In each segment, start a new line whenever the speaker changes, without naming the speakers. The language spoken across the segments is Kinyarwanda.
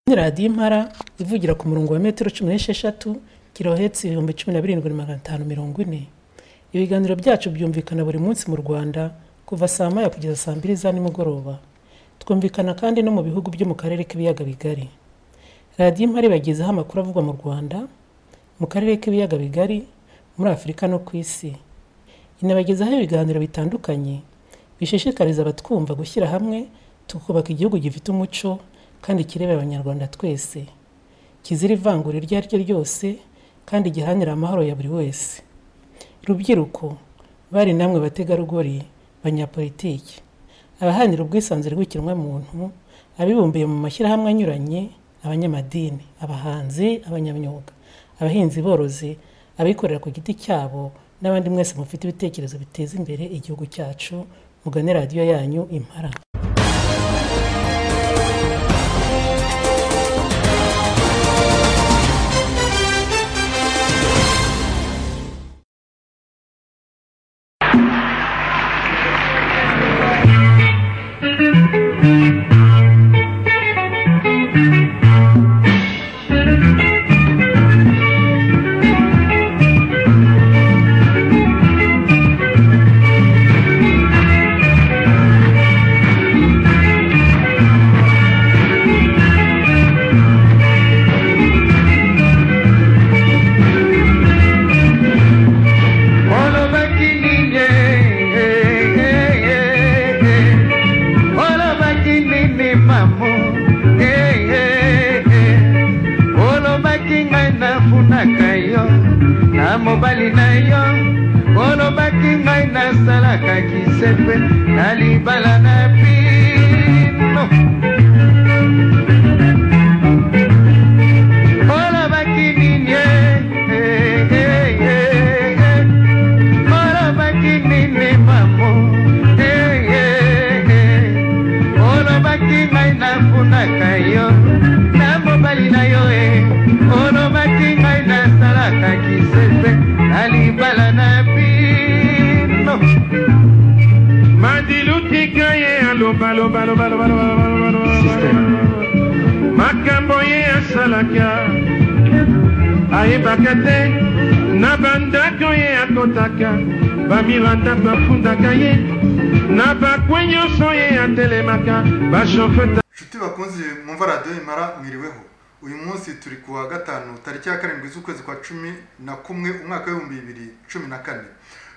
Kandi radiyo impara ivugira ku murongo wa metero cumi n'esheshatu kilohertz ibihumbi cumi na birindwi magana atanu mirongo ine. Ibiganiro byacu byumvikana buri munsi mu Rwanda kuva saa moya kugeza saa mbiri za nimugoroba. Twumvikana kandi no mu bihugu byo mu Karere k'Ibiyaga Bigari. Radiyo Impara ibagezaho amakuru avugwa mu Rwanda, mu Karere k'Ibiyaga Bigari, muri Afurika no ku Isi. Inabagezaho ibiganiro bitandukanye bishishikariza abatwumva gushyira hamwe tukubaka igihugu gifite umuco kandi kireba Abanyarwanda twese, kizira ivangura iryo ari ryo ryose kandi giharanira amahoro ya buri wese. Rubyiruko, bari namwe bategarugori, banyapolitiki, abaharanira ubwisanzure bw'ikiremwamuntu, abibumbiye mu mashyirahamwe anyuranye, abanyamadini, abahanzi, abanyamyuga, abahinzi borozi, abikorera ku giti cyabo n'abandi mwese mufite ibitekerezo biteza imbere igihugu cyacu, mugane radiyo yanyu Impara.
Ono makinine, ono makinine mamu, ono makinga nafunaka yo, na mobali na yo, ono makinga nasalaka kisepe, na libala na pino. Ono makinine, olobaki nini mamo olobaki ngai nafunaka yo na mobali na yo e olobaki ngai nasalaka kisepe na libala na bino madilutika ye alobalobalobalobalobalobalobalobalo makambo ye asalaka ayebaka te na bandako ye akotaka bamiranda bafundaka ye na bakwe nyonso ye atelemaka bashofe
inshuti bakunze mwumva radiyo imara mwiriweho uyu munsi turi ku wa gatanu tariki ya karindwi z'ukwezi kwa cumi na kumwe umwaka w'ibihumbi bibiri cumi na kane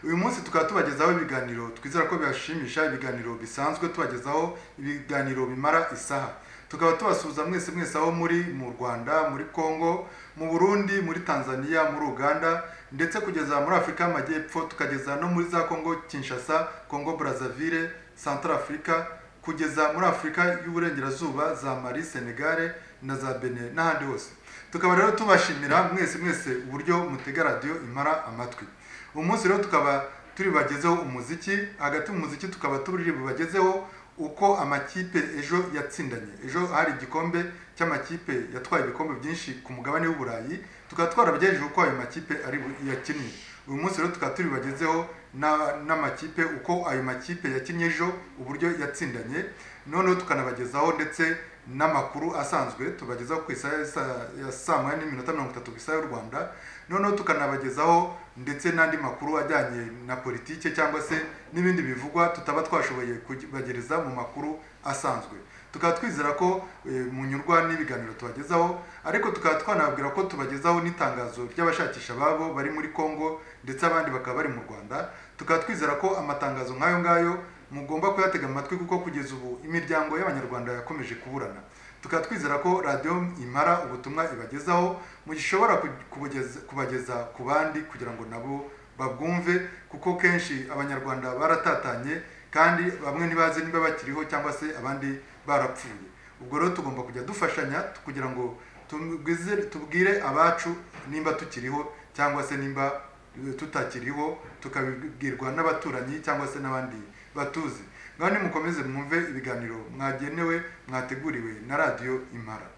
uyu munsi tukaba tubagezaho ibiganiro twizera ko bibashimisha ibiganiro bisanzwe tubagezaho ibiganiro bimara isaha tukaba tubasuhuza mwese mwese aho muri mu rwanda muri congo mu burundi muri tanzania muri uganda ndetse kugeza muri afurika y'amajyepfo tukageza no muri za congo kinshasa congo brazzaville centrafrica kugeza muri afurika y'uburengerazuba za mari senegare na za bene n'ahandi hose tukaba rero tubashimira mwese mwese uburyo mutega radiyo imara amatwi umunsi rero tukaba turi bubagezeho umuziki hagati mu muziki tukaba turi bubagezeho uko amakipe ejo yatsindanye ejo hari igikombe cy'amakipe yatwaye ibikombe byinshi ku mugabane w'uburayi tukaba twarabagejeje uko ayo makipe ari bu- yakinnye uyu munsi rero tukaba turi bubagezeho na- n'amakipe uko ayo makipe yakinnye ejo uburyo yatsindanye noneho tukanabagezaho ndetse n'amakuru asanzwe tubagezaho ku isaha ya saa- ya saa moya n'iminota mirongo itatu ku isaha y'u rwanda noneho tukanabagezaho ndetse n'andi makuru ajyanye na politike cyangwa se n'ibindi bivugwa tutaba twashoboye kubagereza mu makuru asanzwe tukaba twizera ko eh, munyurwa n'ibiganiro tubagezaho ariko tukaba twanababwira ko tubagezaho n'itangazo ry'abashakisha ababo bari muri congo ndetse abandi bakaba bari mu rwanda tukaba twizera ko amatangazo nk'ayo ngayo mugomba kuyatega amatwi kuko kugeza ubu imiryango y'abanyarwanda yakomeje kuburana tukaba twizera ko radiyo imara ubutumwa ibagezaho mushobora ku- kubugeza- kubageza ku bandi kugira ngo nabo babwumve kuko kenshi abanyarwanda baratatanye kandi bamwe ntibazi niba bakiriho cyangwa se abandi barapfuye ubwo rero tugomba kujya dufashanya kugira ngo tubwize- tubwire abacu nimba tukiriho cyangwa se nimba eh, tutakiriho tukabibwirwa n'abaturanyi cyangwa se n'abandi batuzi ngaho nimukomeze mwumve ibiganiro mwagenewe mwateguriwe na radiyo impara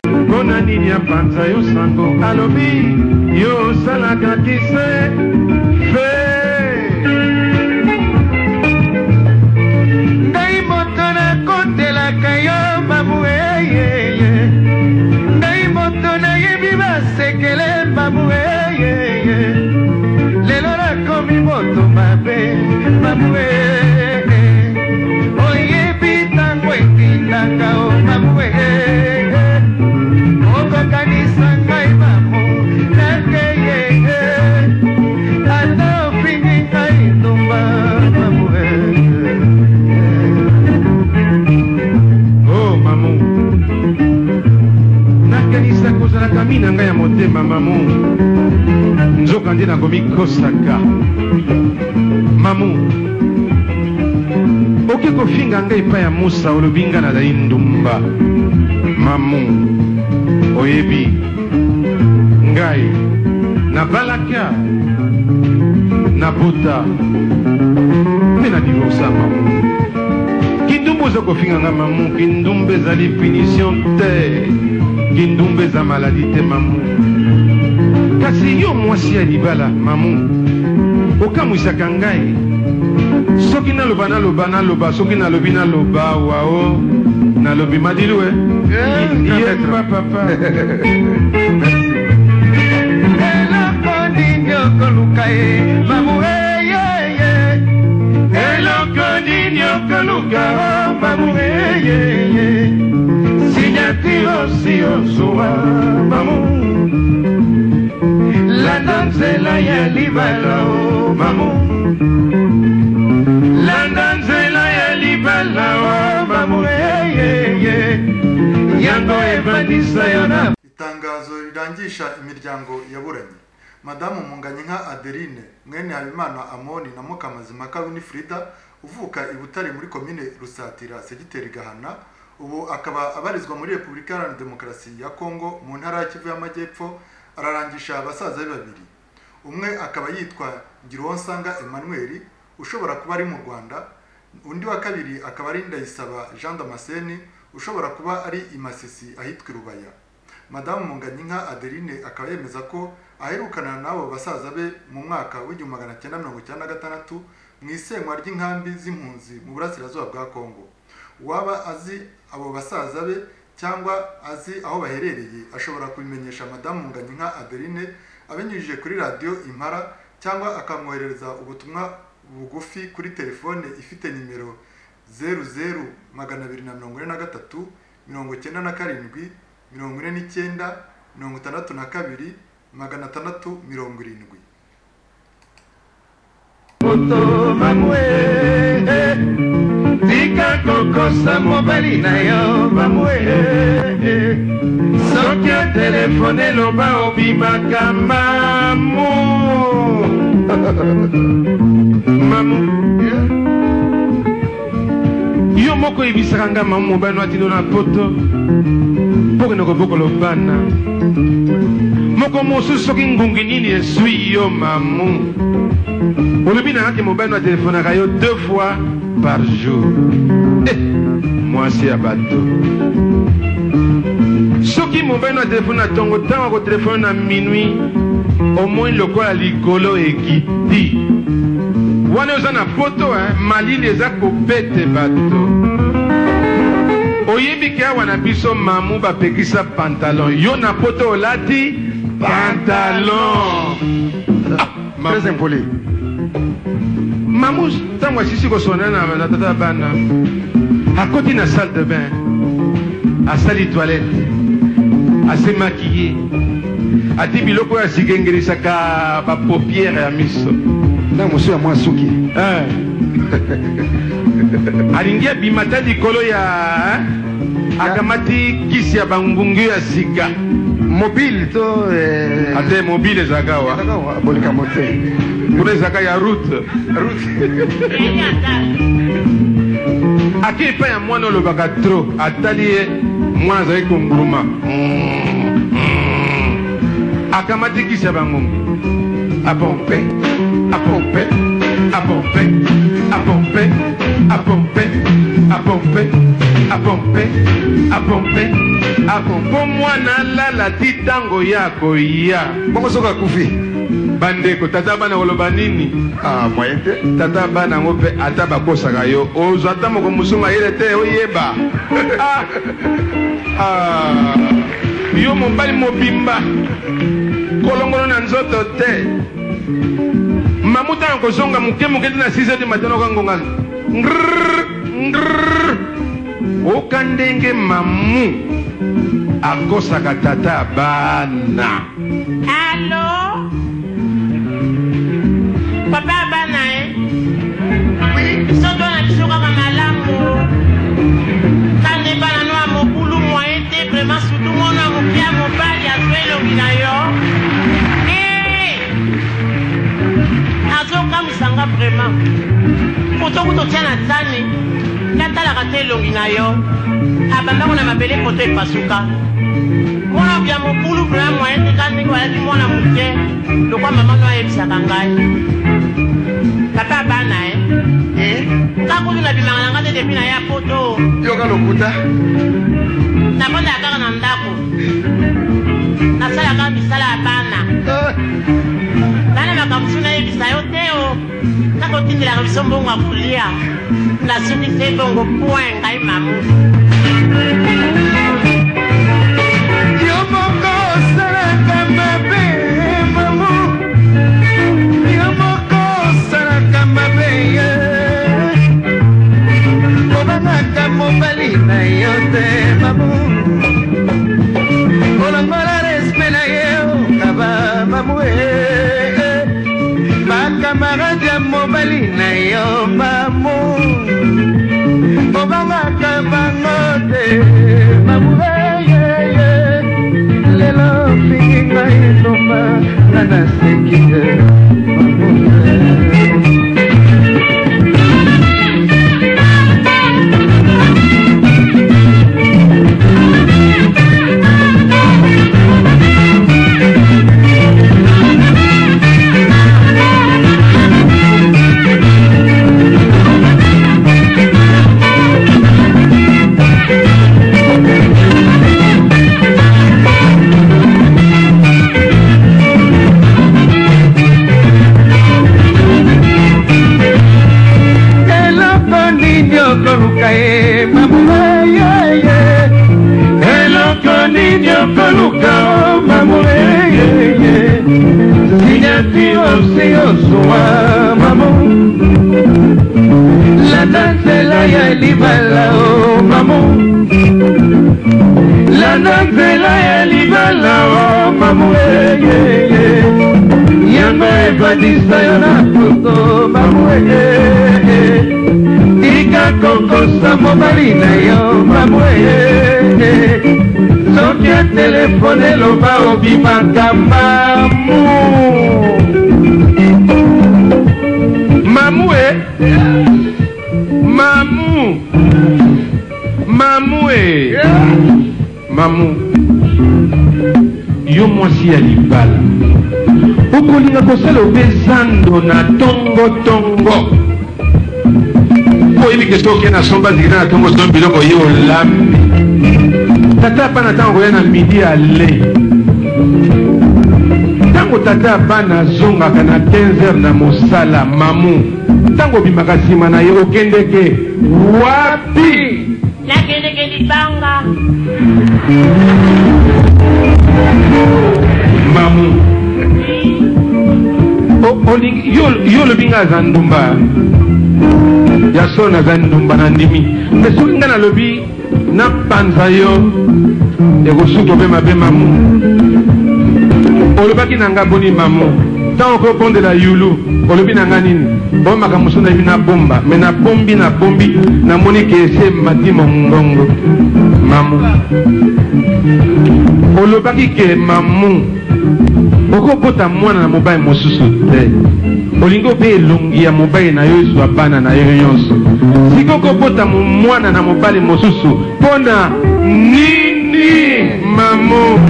mpona nini ya panza yo sango alobi yo osalaka kise fe ngai moto nakotelaka yo mamu eyeye komi moto mabe mabwe oye bitango etindaka o mabwe okokanisa ngai mamo nakeye ata opingi ngai ndomba mabwe o mamo nakanisa kozalaka mina ngai ya motema mamo nzoka nde nakomikosaka mamu oke kofinga ngai epai ya musa olobi nga nazali ndumba mamu oyebi ngai nabalaka nabota mpe na divorsa mamu kindumba oza kofinga ngai mamu kindumba ezali punition te kindumba eza maladi te mamu kasi yo mwasi ya libala mamu okamwisaka ngai soki naloba naloba naloba soki nalobi naloba wao nalobi madilue yemba papa eloko nini okoluka ye mamu eyeye eloko nini okoluka mamu eyeye sinyatirosi ozuwa mamu landa nzela ya libala o mamu landa nzela ya libala o mamu eyeye yango ebandisa yo na
itangazo rirangisha imiryango yaburanye madamu munganye nka adeline mwene habimana amoni na mukamazimaka winifrida uvuka i butare muri komine rusatira segiteri gahana ubu akaba abarizwa muri repubulika iharanira demokarasi ya kongo mu ntara ya kivu y'amajyepfo ararangisha basaza be babiri umwe akaba yitwa ngironsanga emmanuel ushobora kuba ari mu rwanda undi wa kabiri akaba ari ndayisaba jean damascene ushobora kuba ari i masisi ahitwa i rubaya madamu munganyinka adeline akaba yemeza ko aherukana n'abo basaza be mu mwaka w'igihumbi magana cyenda mirongo icyenda na gatandatu mu isenywa ry'inkambi z'impunzi mu burasirazuba bwa kongo uwaba azi abo basaza be cyangwa azi aho baherereye ashobora kubimenyesha madamu Nganyinka Adeline abinyujije kuri radiyo impara cyangwa akamwoherereza ubutumwa bugufi kuri telefone ifite nimero zeru zeru magana abiri na mirongo ine na gatatu mirongo icyenda na karindwi mirongo ine n'icyenda mirongo itandatu na kabiri magana atandatu mirongo irindwi
moto mamwe tika kokosa mobali na yo mamwe soki otelefone loba obimaka mamu mamu yo moko oyebisaka nga mamu mobali noatino na poto mpo kende kobokola bana moko mosusu soki ngungi nini eswi yo mamu olobi na kati mobali atelefonaka yo deux fois par jour Eh, mwasi ya bato soki mobali atelefone na ntongo ntango akotelefone na minui omoi lokola likolo ekiti wana oza na poto eh, malili eza kobete bato oyebi ke awa na biso mamu bapekisa pantalon yo na poto olati pantalon ah,
très
mamu.
impoli
mamu ntango asisi kosonda na na tata bana akoti na salle de bain asali toilette asemaki ye ati biloko oyo asigengelisaka bapopiere ya miso
na mosu ya mwa suki
Eh. alingi abima ta likolo ya eh, akamati kisi ya bangungi ya sika
mobile to eh,
ate mobile ezalaka wa
kaka wa- bolikambo te
kuna ezalaka ya route ake epai ya mwana olobaka tro atali ye mwana azali konguruma akamati kisi ya bangongi apompe apompe apompe apompe apompe apompe apompe apompe apompo mwana alala ti ntango ya koya
bongo soko akufi
bandeko tata bana koloba nini
Ah, moyen te
tata bana yango mpe ata bakosaka yo ozwa ata moko mosumu ayele te oyeba Ah! Ah! yo mobali mobimba kolongono na nzoto te ma mamu tanga kozonga moke moke te na 6 de matin okangonga ngrrr, ngrrr. oka ndenge mamu akosaka tata bana
Allô Papa abana e biso twana biso kaka malamu kandeba nano ya mokulu moye te vraimen sutu mono ya moke ya mobali azwa elongi na yo Eh! azokamisanga vraimen kotoku totya na tani natalaka te elongi na yo abandako na mabele koto epasuka mwana bya mokulu vrema moye te ka ndenge balaki mwana moke lokwa mama no ayebisaka ngai papa abana e kakutu nabimaka na nga te depi na ya poto
yoka lokuta
nabondaka kaka na ndako nasalaka misala ya bana
Ah,
nana makambusu nayebisa yo te o kaka otindelaka biso mbongo ya kolia nasukisa ebongo point ngai mamu
yo moko osalaka mabe mamu yo moko osalaka mabe ye kobangaka mobali na yo te mamu kolongola respe na ye okaba mamu e bakamarade ya mobali na yo mamu obangaka bango te mamu eyeye lelo mingi ngai loma nga naseki te mamu eloko nini okoluka ye mamu eyeye eloko nini okoluka o mamu eyeye sinyati osi osuwa mamu landa nzela ya libala o mamu landa nzela ya libala o mamu eyeye yango ebadisa yo na puto mamu eyeye tika kokosa mobali na yo mamweye soki atelefone eloba obimaka mamu
mamu e mamu mamu e mamu yo mwasi ya libala okolinga kosala obe zando na tongotongo po oyebike soki na somba zikita na tongo so biloko ye olami tata bana ntango koya na midi ale ntango tata bana azongaka na 15h na mosala mamu ntango obimaka nsima na ye okendeke wapi
nakendeke libanga
mamu O- olingi- yo- yo olobi ngai aza ndumba ya soni aza ndumba na ndimi me soki ngai nalobi napanza yo ekosuki obe mabe mamu olobaki na ngai boni mamu ntango okoki okondela yulu olobi na ngai nini bomaka mosu nayebi nabomba me nabombi nabombi namoni ke ese mati mongongo mamu olobaki ke mamu okokota mwana na mobali mosusu te olingi obe elongi ya mobali na yo ezwa bana na yo nyonso siko okobota mo- mwana na mobali mosusu mpona nini mamo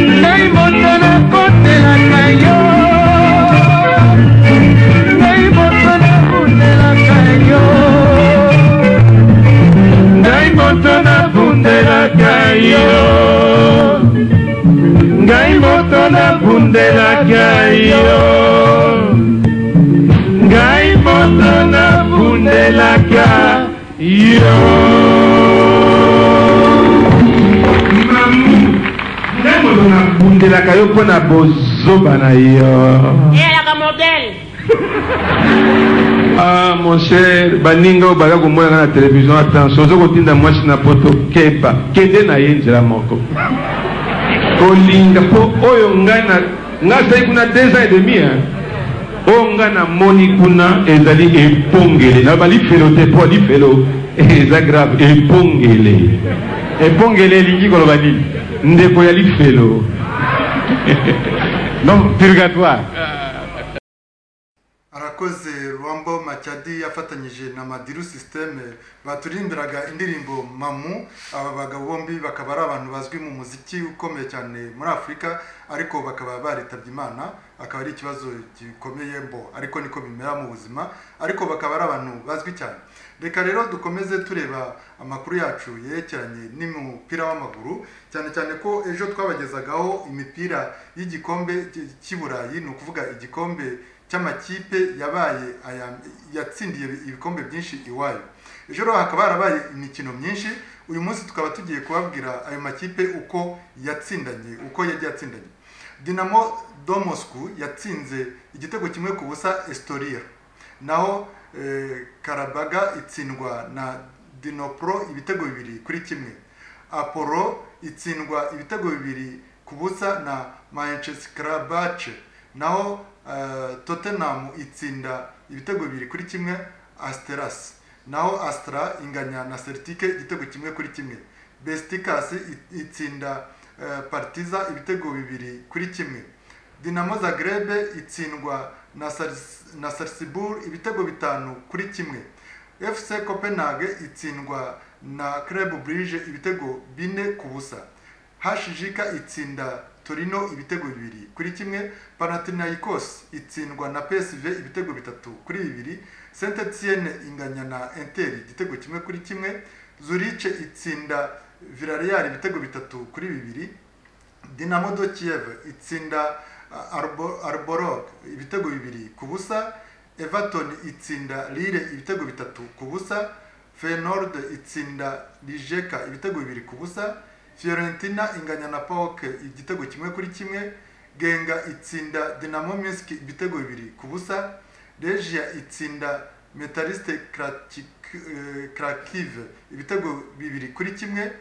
ngai moto nakotelaka yo ngai moto nakundelaka yo ngai moto nakundelaka yo ngai moto nakundelaka yo ngai moto nakundelaka yo
mamu ngai moto nabundelaka yo mpo na bozwi zoba na yo
eyelaka modele
ah mon cher baninga oyo baza komonanga na televizio attention oza kotinda mwasi na poto keba kende na ye nzela moko kolinga mpo oyo ngai na ngai azali kuna deux ans et demi hein. oyo ngai namoni kuna ezali ebongele naloba lifelo te mpo lifelo eza grave ebongele ebongele elingi koloba nini ndeko ya lifelo donc purgatoire
arakoze rwambo macyadi yafatanyije na madiru sisiteme baturirimbiraga indirimbo mamu aba bagabo bombi bakaba ari abantu bazwi mu muziki ukomeye cyane muri afurika ariko bakaba baritabye imana akaba ari ikibazo gikomeye mbo ariko niko bimera mu buzima ariko bakaba ari abantu bazwi cyane reka rero dukomeze tureba amakuru yacu yerekeranye n'umupira w'amaguru cyane cyane ko ejo twabagezagaho imipira y'igikombe cy'i burayi ni ukuvuga igikombe cy'amakipe yabaye aya- yatsindiye ibikombe byinshi iwayo ejo rero hakaba harabaye imikino myinshi uyu munsi tukaba tugiye kubabwira ayo makipe uko yatsindanye uko yagiye yatsindanye dinamo domosku yatsinze igitego kimwe ku busa estoriya naho eh, karabaga itsindwa na dinopro ibitego bibiri kuri kimwe apollo itsindwa ibitego bibiri ku busa na manchester karabace naho eh, tottenham itsinda ibitego bibiri kuri kimwe asteras naho astra inganya na celtic igitego kimwe kuri kimwe besticas it- itsinda eh, partiza ibitego bibiri kuri kimwe dinamo zagrebe itsindwa na Sars- na sarsibur ibitego bitanu kuri kimwe fc copenhagen itsindwa na club brige ibitego bine ku busa hashijika itsinda torino ibitego bibiri kuri kimwe panathinaikos itsindwa na psv ibitego bitatu kuri bibiri saint etienne inganya na inter igitego kimwe kuri kimwe zurice itsinda villarreal ibitego bitatu kuri bibiri dinamo do kiev itsinda uh, Arbo- arborog ibitego bibiri ku busa everton itsinda lille ibitego bitatu ku busa fenord itsinda lijeka ibitego bibiri ku busa fiorentina inganya na paok igitego kimwe kuri kimwe genga itsinda dinamo minsk ibitego bibiri ku busa regia itsinda metaliste Kratik- eh, krakiv ibitego bibiri kuri kimwe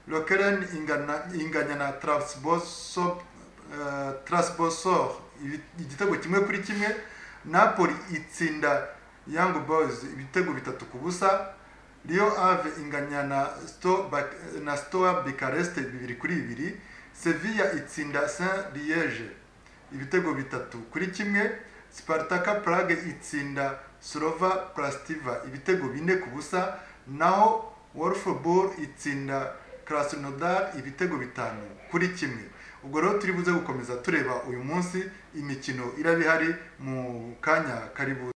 lokeren ingana inganya na transbosor transbosor igitego kimwe kuri kimwe napoli itsinda young boys ibitego bitatu ku busa rio ave inganya na Sto- Bak- na stoa bukareste bibiri kuri bibiri sevilla itsinda saint liege ibitego bitatu kuri kimwe spartaka prague itsinda slova plastiva ibitego bine ku busa naho wolfsburg itsinda krasnodar ibitego bitanu kuri kimwe ubwo rero turi buze gukomeza tureba uyu munsi imikino iraba ihari mu kanya kari buze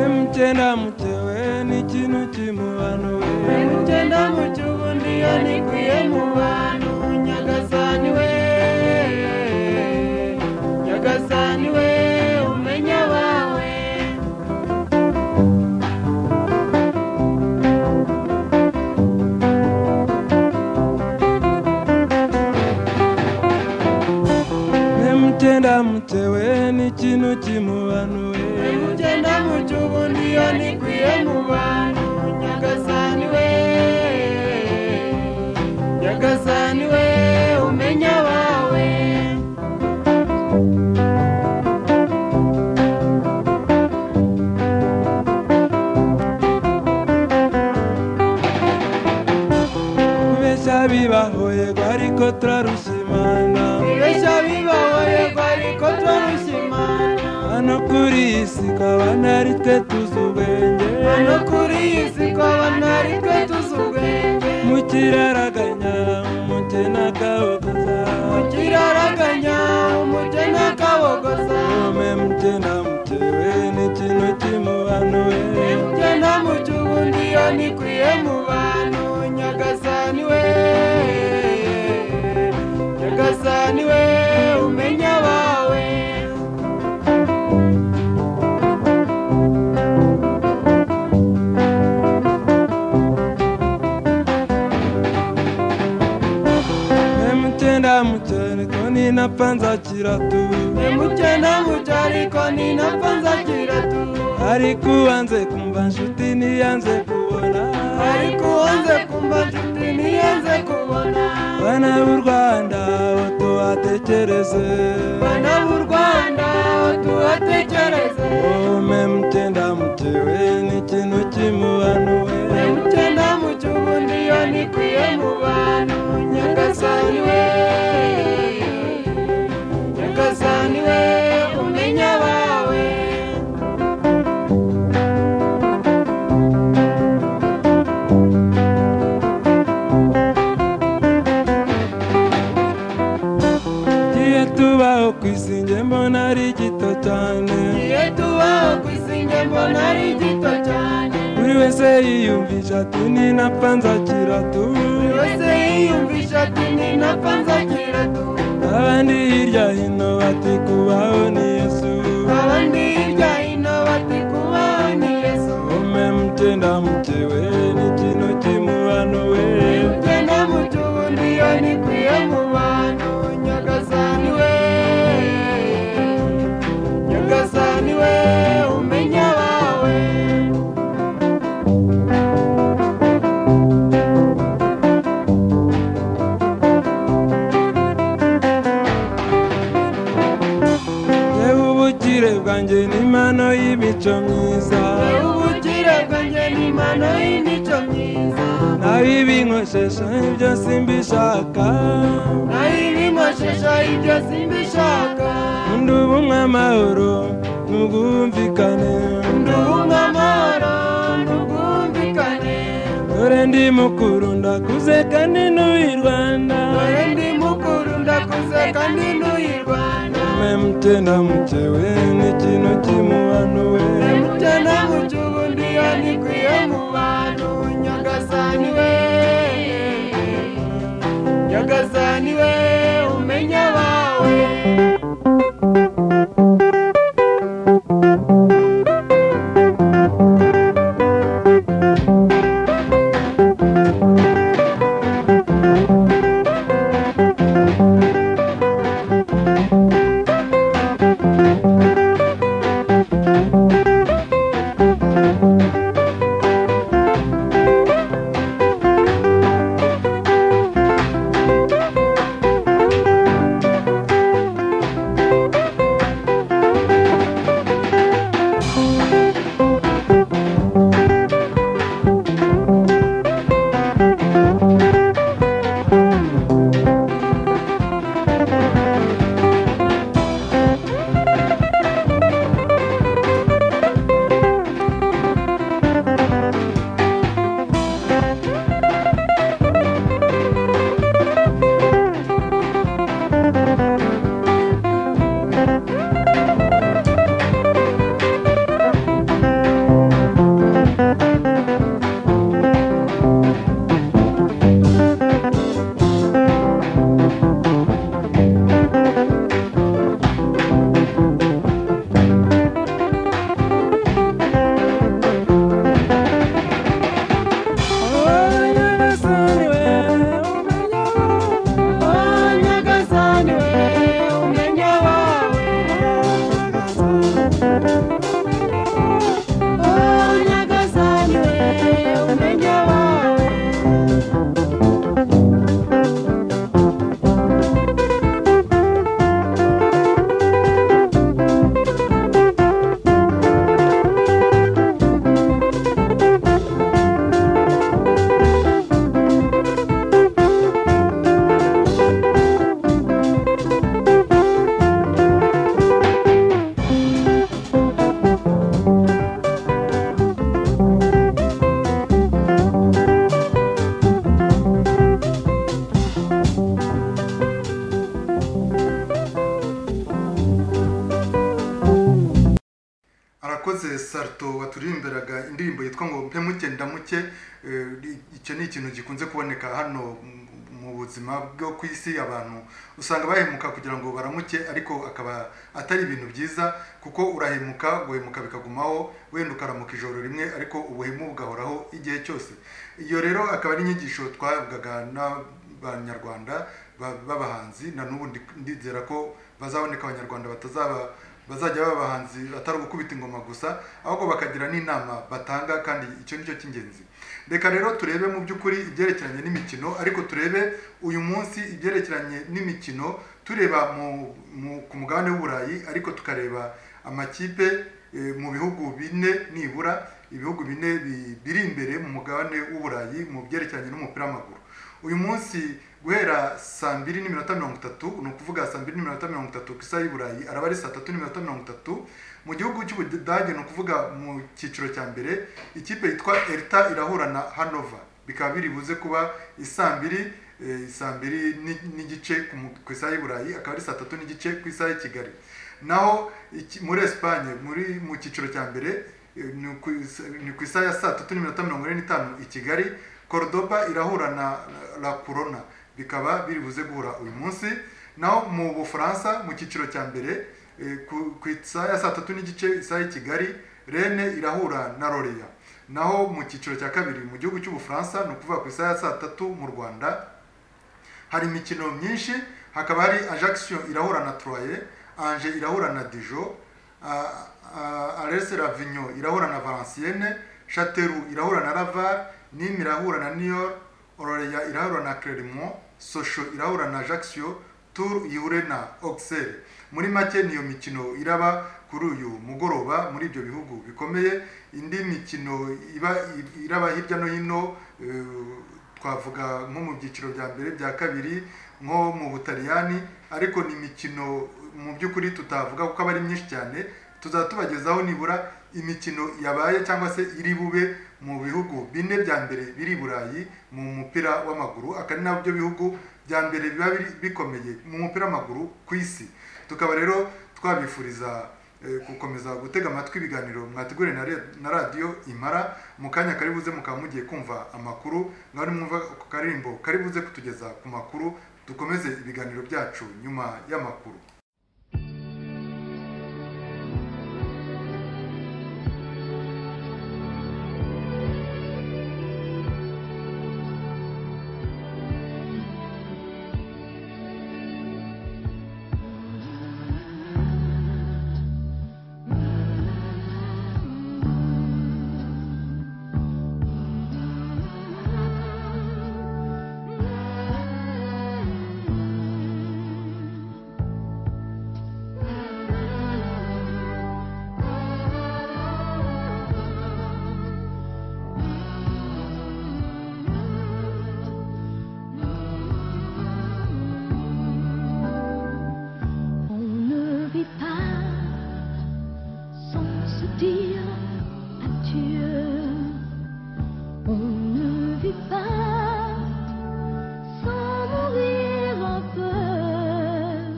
emutenda mutewe ni kinu kimubano
Emutenda muchugundi anikwiye mu bantu nyagasani we nyagasani we umenya bawe
emutenda mutewe ni kinu kimubano
Emutenda muchugundi anikwiye mu bantu nyagasani we nyagasani we umenya bawe
kubeshya bibahoyerwa ariko turarushimana
Ibeshya bibaho yego ariko twarushimana
hano kuri iyi si kabana ari twe tuzi ubwenge
hano kuri iyi si ko abantu ari twe tuzi ubwenge
mu kiraraganya umukena kabogoza
kiraraganya umutwe n'akabogoza
emutenda mutewe ni kinu kimubano
genda mu cyubundi iyo nikwiye mu bantu nyagasani we
mcheni koni napenza chiratu
Emuchena muchari koni napanza kiratu
alikuanze kumba nshuti nianze kubona
Arikuanze kumba ncuti nianze kubona
bana b'u rwanda tubatekereze
Bana b'u Rwanda tubatekereze
ume mutenda mutewe n'ikintu kimubanuwe
Emuchena muchubu ndiyo nikwiye mu bantu Nyagasani we Nyagasani we umenya abawe
tugiye tubaho ku isi njye mbona ari gito cyane
Igihe tubaho ku isi njye mbona ari gito cyane
buri wese yiyumvisha ati ninapfa nzakira tu
buri wese yiyumvisha ati ni napfa nzagira tu
abandi hirya hino bati kubaho ni yesu
abandi hirya hino bati kubaho ni yesu
ume mutenda mutewe n'ikintu kimubanuwe
ugenda mu cyubundi iyo nikwiye mu bantu nyagasani we nyagasani we umenya abawe
yewe ubukire bwanjye ni impano y'imico myiza
wowe ubukire bwanjye ni impano y'imico myiza
nawe ibinkoshesha ibyo simbishaka
nayo ibimoshesha ibyo simbishaka
undi ubumwe amahoro n'ubwumvikane
ndunga amahoro n'ubwumvikane
dore ndi mukuru ndakuze kandi n'uyi rwanda
dore ndi mukuru ndakuze kandi ntuyirwana
ume mutenda mutewe n'ikintu kimubanuwe
emutana mu cy'ubundi iyo nikwiye mu bantu nyagasani we nyagasani we umenya abawe
nyagasani we umenya
Oh, nyagasani we umenya abawe Oh, nyagasani we umenya abawe
arakoze sarto waturirimbiraga indirimbo yitwa ngo mpe muke ndamuke Eh, icyo ni ikintu gikunze kuboneka hano mu- mu buzima bwo ku isi abantu usanga bahemuka kugira ngo baramuke ariko akaba atari ibintu byiza kuko urahemuka guhemuka bikagumaho wenda ukaramuka ijoro rimwe ariko ubuhemu bugahoraho igihe cyose iyo rero akaba ari inyigisho twahabwaga n'abanyarwanda ba- b'abahanzi na n'ubu ndi- ndizera ko bazaboneka abanyarwanda batazaba bazajya baba abahanzi atari ugukubita ingoma gusa ahubwo bakagira n'inama batanga kandi icyo ni cyo cy'ingenzi reka rero turebe mu by'ukuri ibyerekeranye n'imikino ariko turebe uyu munsi ibyerekeranye n'imikino tureba mu- mu- ku mugabane w'uburayi ariko tukareba amakipe eh, mu bihugu bine nibura ibihugu bine bi- biri imbere mu mugabane w'uburayi mu byerekeranye n'umupira w'amaguru uyu munsi guhera saa mbiri n'iminota mirongo itatu ni ukuvuga saa mbiri n'iminota mirongo itatu ku isaha y'i burayi araba ari saa tatu n'iminota mirongo itatu mu gihugu cy'ubudage ni ukuvuga mu cyiciro cya mbere ikipe yitwa elta irahura na hanova bikaba biri buze kuba isaa mbiri eh, saa mbiri ni- n'igice ku mu- ku isaha y'i burayi akaba ari saa tatu n'igice ku isaha y'i kigali naho iki- muri esipanye muri mu cyiciro cya mbere ni ku isa- ni ku isaha ya saa tatu n'iminota mirongo ine n'itanu i kigali cordoba irahura na la corona bikaba biri buze guhura uyu munsi naho mu bufaransa mu cyiciro cya mbere eh, ku ku isaha ya saa tatu n'igice isaha y'i kigali rene irahura na loreya naho mu cyiciro cya kabiri mu gihugu cy'ubufaransa ni ukuvuga ku isaha ya saa tatu mu rwanda hari imikino myinshi hakaba hari ajaction irahura na troye ange irahura na dijo arese ravigno irahura na valencienne chateru irahura na laval nîmes irahura na nior ororeya irahura na clermont socho irahura na ajaccio tour ihure na auxerre muri make niyo mikino iraba kuri uyu mugoroba muri ibyo bihugu bikomeye indi mikino iba iraba hirya no hino eh, twavuga nko mu byiciro bya mbere bya kabiri nko mu butaliyani ariko ni imikino mu by'ukuri tutavuga kuko aba ari myinshi cyane tuzaba tubagezaho nibura imikino yabaye cyangwa se iri bube mu bihugu bine bya mbere biri i burayi mu mupira w'amaguru akaba ari nabyo bihugu bya mbere biba biri- bikomeye mu mupira w'amaguru ku isi tukaba rero twabifuriza eh, gukomeza gutega amatwi ibiganiro mwateguriwe na re- na radiyo imara mu kanya kari buze mukaba mugiye kumva amakuru ngaho nimwumva ku karimbo kari buze kutugeza ku makuru dukomeze ibiganiro byacu nyuma y'amakuru
On ne vit pas sans se dire adieu. On ne vit pas sans mourir en peu,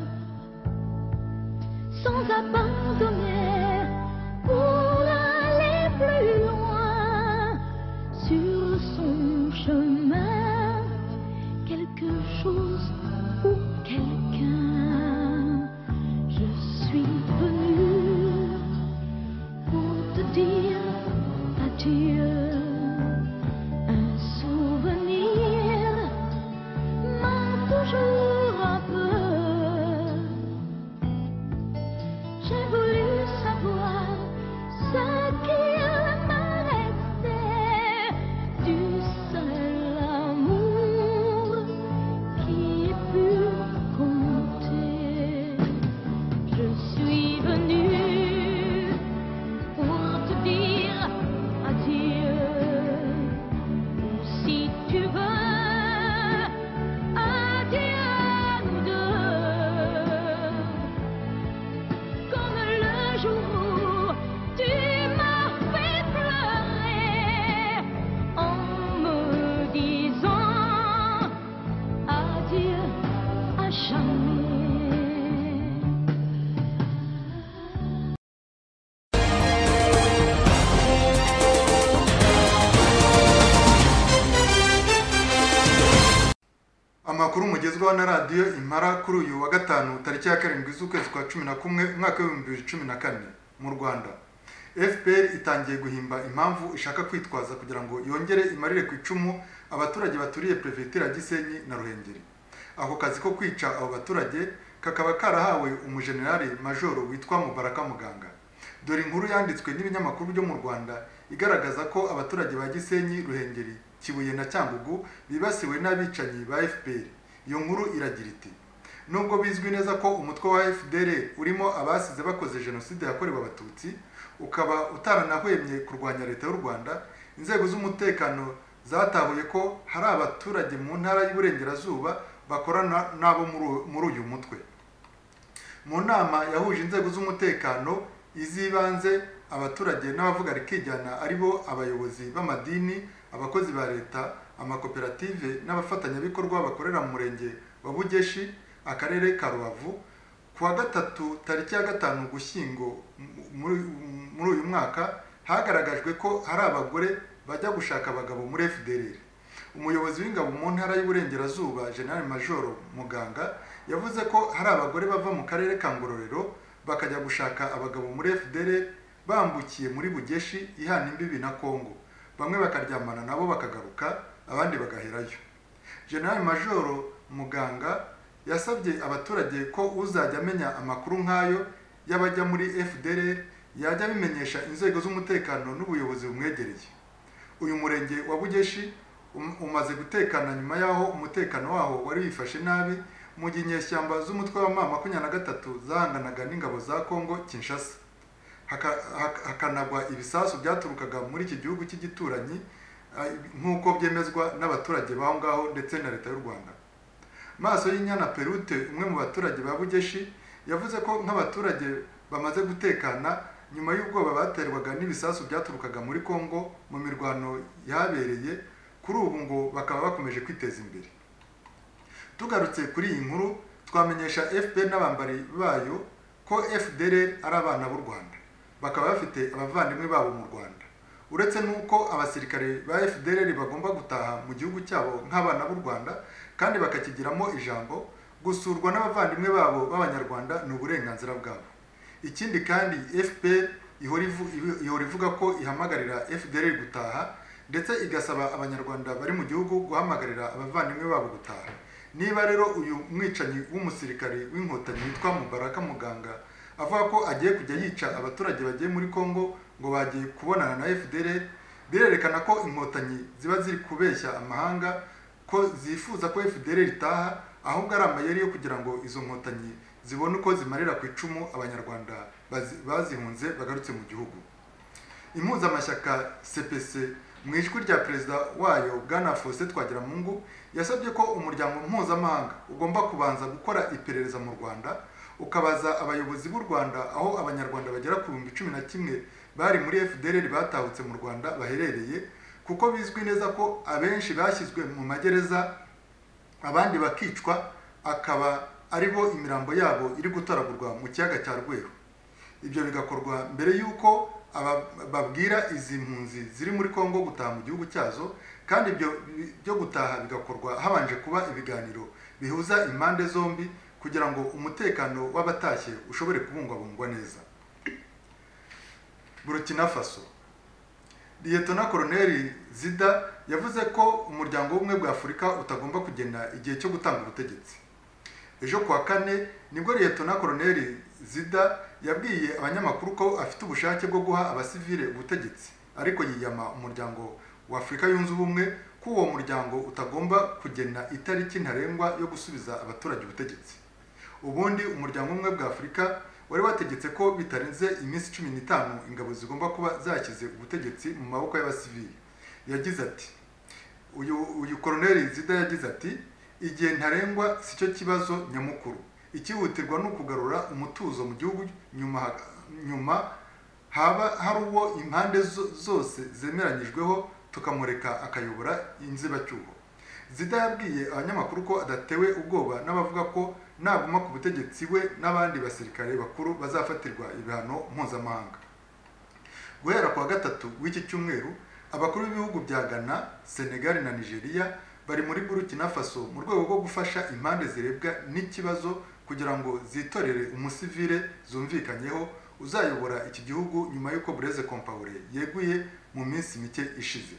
sans abandonner pour aller plus loin sur son chemin quelque chose ou quelqu'un. Je suis venue pour te dire adieu. Un souvenir m'a toujours un peu. J'ai voulu savoir ce qu'il me restait du seul amour qui ait pu compter. Je suis venue pour te dire adieu. Si tu veux, adieu à nous deux. Comme le jour où tu m'as fait pleurer en me disant adieu à jamais.
amakuru mugezwaho na radiyo imara kuri uyu wa gatanu tariki ya karindwi z'ukwezi kwa cumi na kumwe umwaka w'ibihumbi bibiri cumi na kane mu rwanda fpr itangiye guhimba impamvu ishaka kwitwaza kugira ngo yongere imarire ku icumu abaturage baturiye perefegitura ya gisenyi na ruhengeri ako kazi ko kwica abo baturage kakaba karahawe umujenerali majoro witwa mubaraka muganga dore inkuru yanditswe n'ibinyamakuru byo mu rwanda igaragaza ko abaturage ba gisenyi ruhengeri kibuye na cyangugu bibasiwe n'abicanyi ba fpr iyo nkuru iragira iti nubwo bizwi neza ko umutwe wa fdr urimo abasize bakoze jenoside yakorewe abatutsi ukaba utaranahwemye kurwanya leta y'u rwanda inzego z'umutekano zatahuye ko hari abaturage mu ntara y'uburengerazuba bakorana nabo muri- muri uyu mutwe mu nama yahuje inzego z'umutekano iz'ibanze abaturage n'abavuga rikijyana ari bo abayobozi b'amadini abakozi ba leta amakoperative n'abafatanyabikorwa bakorera mu murenge wa bugeshi akarere ka rubavu ku wa gatatu tariki ya gatanu gushyingo mu- muri- muri uyu mwaka hagaragajwe ko hari abagore bajya gushaka abagabo muri fdr umuyobozi w'ingabo mu ntara y'uburengerazuba general majoro muganga yavuze ko hari abagore bava mu karere ka ngororero bakajya gushaka abagabo muri fdr bambukiye muri bugeshi ihana imbibi na kongo bamwe bakaryamana nabo bakagaruka abandi bagaherayo general majoro muganga yasabye abaturage ko uzajya amenya amakuru nk'ayo y'abajya muri fdr yajya abimenyesha inzego z'umutekano n'ubuyobozi bumwegereye uyu murenge wa bugeshi um- umaze gutekana nyuma y'aho umutekano waho wari wifashe nabi mu gihe inyeshyamba z'umutwe wa ma makumyabiri na gatatu zahanganaga n'ingabo za kongo kinshasa haka- haka- hakanagwa ibisasu byaturukaga muri iki gihugu cy'igituranyi ah, nk'uko byemezwa n'abaturage b'aho ngaho ndetse na leta y'u rwanda maso y'inyana perute umwe mu baturage ba bugeshi yavuze ko nk'abaturage bamaze gutekana nyuma y'ubwoba baterwaga n'ibisasu byaturukaga muri kongo mu mirwano yahabereye kuri ubu ngo bakaba bakomeje kwiteza imbere tugarutse kuri iyi nkuru twamenyesha fpr n'abambari bayo ko fdr ari abana b'u rwanda bakaba bafite abavandimwe babo mu rwanda uretse n'uko abasirikare ba fdr bagomba gutaha mu gihugu cyabo nk'abana b'u rwanda kandi bakakigiramo ijambo gusurwa n'abavandimwe babo b'abanyarwanda ni uburenganzira bwabo ikindi kandi fpr ihora ivu- ihora ivuga ko ihamagarira fdr gutaha ndetse igasaba abanyarwanda bari mu gihugu guhamagarira abavandimwe babo gutaha niba rero uyu mwicanyi w'umusirikare w'inkotanyi witwa mubaraka muganga avuga ko agiye kujya yica abaturage bagiye muri congo ngo bagiye kubonana na fdr birerekana ko inkotanyi ziba ziri kubeshya amahanga ko zifuza ko fdr ritaha ahubwo ari amayeri yo kugira ngo izo nkotanyi zibone uko zimarira ku icumu abanyarwanda bazi- bazihunze bagarutse mu gihugu impuzamashyaka cpc mu ijwi rya perezida wayo bwana faustin twagiramungu yasabye ko umuryango mpuzamahanga ugomba kubanza gukora iperereza mu rwanda ukabaza abayobozi b'u rwanda aho abanyarwanda bagera ku bihumbi cumi na kimwe bari muri fdr batahutse mu rwanda baherereye kuko bizwi neza ko abenshi bashyizwe mu magereza abandi bakicwa akaba ari bo imirambo yabo iri gutoragurwa mu kiyaga cya rweru ibyo bigakorwa mbere y'uko aba- babwira izi mpunzi ziri muri kongo gutaha mu gihugu cyazo kandi ibyo bi- byo gutaha bigakorwa habanje kuba ibiganiro bihuza impande zombi kugira ngo umutekano w'abatashye ushobore kubungwabungwa neza burkina faso liyetona koroneli zida yavuze ko umuryango w'ubumwe bwa afurika utagomba kugena igihe cyo gutanga ubutegetsi ejo ku wa kane nibwo liyetona koroneli zida yabwiye abanyamakuru ko afite ubushake bwo guha abasivile ubutegetsi ariko yiyama umuryango wa afurika yunze ubumwe ko uwo muryango utagomba kugena itariki ntarengwa yo gusubiza abaturage ubutegetsi ubundi umuryango umwe bwa afurika wari wategetse ko bitarenze iminsi cumi n'itanu ingabo zigomba kuba zashyize ubutegetsi mu maboko y'abasivili yagize ati uyu uyu koroneli zida yagize ati igihe ntarengwa si cyo kibazo nyamukuru ikihutirwa ni ukugarura umutuzo mu gihugu nyuma ha- nyuma haba hari uwo impande zo- zose zemeranyijweho tukamureka akayobora inzibacyuho zida yabwiye abanyamakuru ko adatewe ubwoba n'abavuga ko naguma ku butegetsi we n'abandi basirikare bakuru bazafatirwa ibihano mpuzamahanga guhera ku wa gatatu w'iki cyumweru abakuru b'ibihugu bya ghana senegal na nigeria bari muri burkina faso mu rwego rwo gufasha impande zirebwa n'ikibazo kugira ngo zitorere umusivile zumvikanyeho uzayobora iki gihugu nyuma y'uko bureze kompaure yeguye mu minsi mike ishize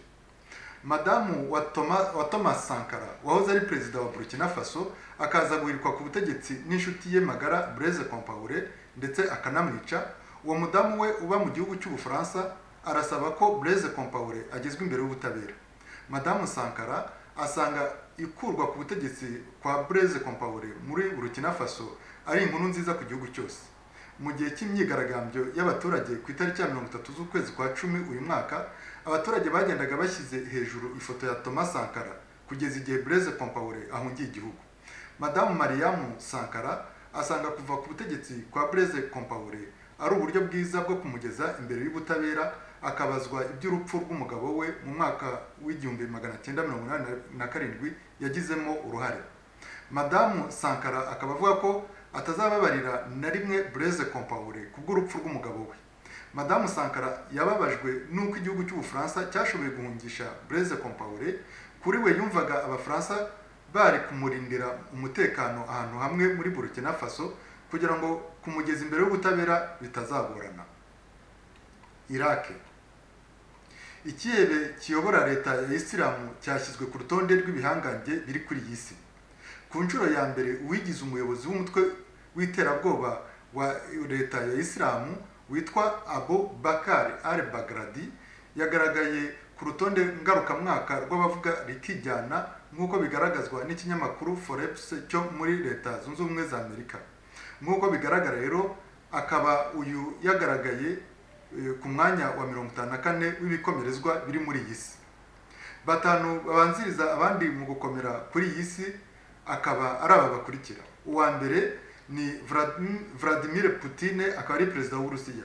madamu wa Toma- wa thomas sankara wahoze ari perezida wa burkina faso akaza guhirikwa ku butegetsi n'inshuti ye magara blaise compaore ndetse akanamwica uwo mudamu we uba mu gihugu cy'ubufaransa arasaba ko blaise compaore agezwa imbere y'ubutabera madamu sankara asanga ikurwa ku butegetsi kwa blaise compaore muri burkina faso ari inkuru nziza ku gihugu cyose mu gihe cy'imyigaragambyo y'abaturage ku itariki ya mirongo itatu z'ukwezi kwa cumi uyu mwaka abaturage bagendaga bashyize hejuru ifoto ya thomas sankara kugeza igihe blaise compaore ahungiye igihugu madamu mariamu sankara asanga kuva ku butegetsi kwa blaise compaore ari uburyo bwiza bwo kumugeza imbere y'ubutabera akabazwa iby'urupfu rw'umugabo we mu mwaka w'igihumbi magana cyenda mirongo inani na karindwi yagizemo uruhare madamu sankara akaba avuga ko atazababarira na rimwe blaise compaore kubw'urupfu rw'umugabo we madamu sankara yababajwe n'uko igihugu cy'ubufaransa cyashoboye guhungisha blaise compaore kuri we yumvaga abafaransa bari kumurindira umutekano ahantu hamwe muri burkina faso kugira ngo kumugeza imbere y'ubutabera bitazagorana irake ikihebe kiyobora leta ya isilamu cyashyizwe ku rutonde rw'ibihangange biri kuri iyi si ku nshuro ya mbere uwigize umuyobozi w'umutwe w'iterabwoba wa leta ya isilamu witwa abo bakari al bagradi yagaragaye ku rutonde ngarukamwaka rw'abavuga rikijyana nk'uko bigaragazwa n'ikinyamakuru forbes cyo muri leta zunze ubumwe za amerika nk'uko bigaragara rero akaba uyu yagaragaye eh, ku mwanya wa mirongo itanu na kane w'ibikomerezwa biri muri iyi si batanu babanziriza abandi mu gukomera kuri iyi si akaba ari aba bakurikira uwa mbere ni Vladim- vladimir putine akaba ari perezida w'uburusiya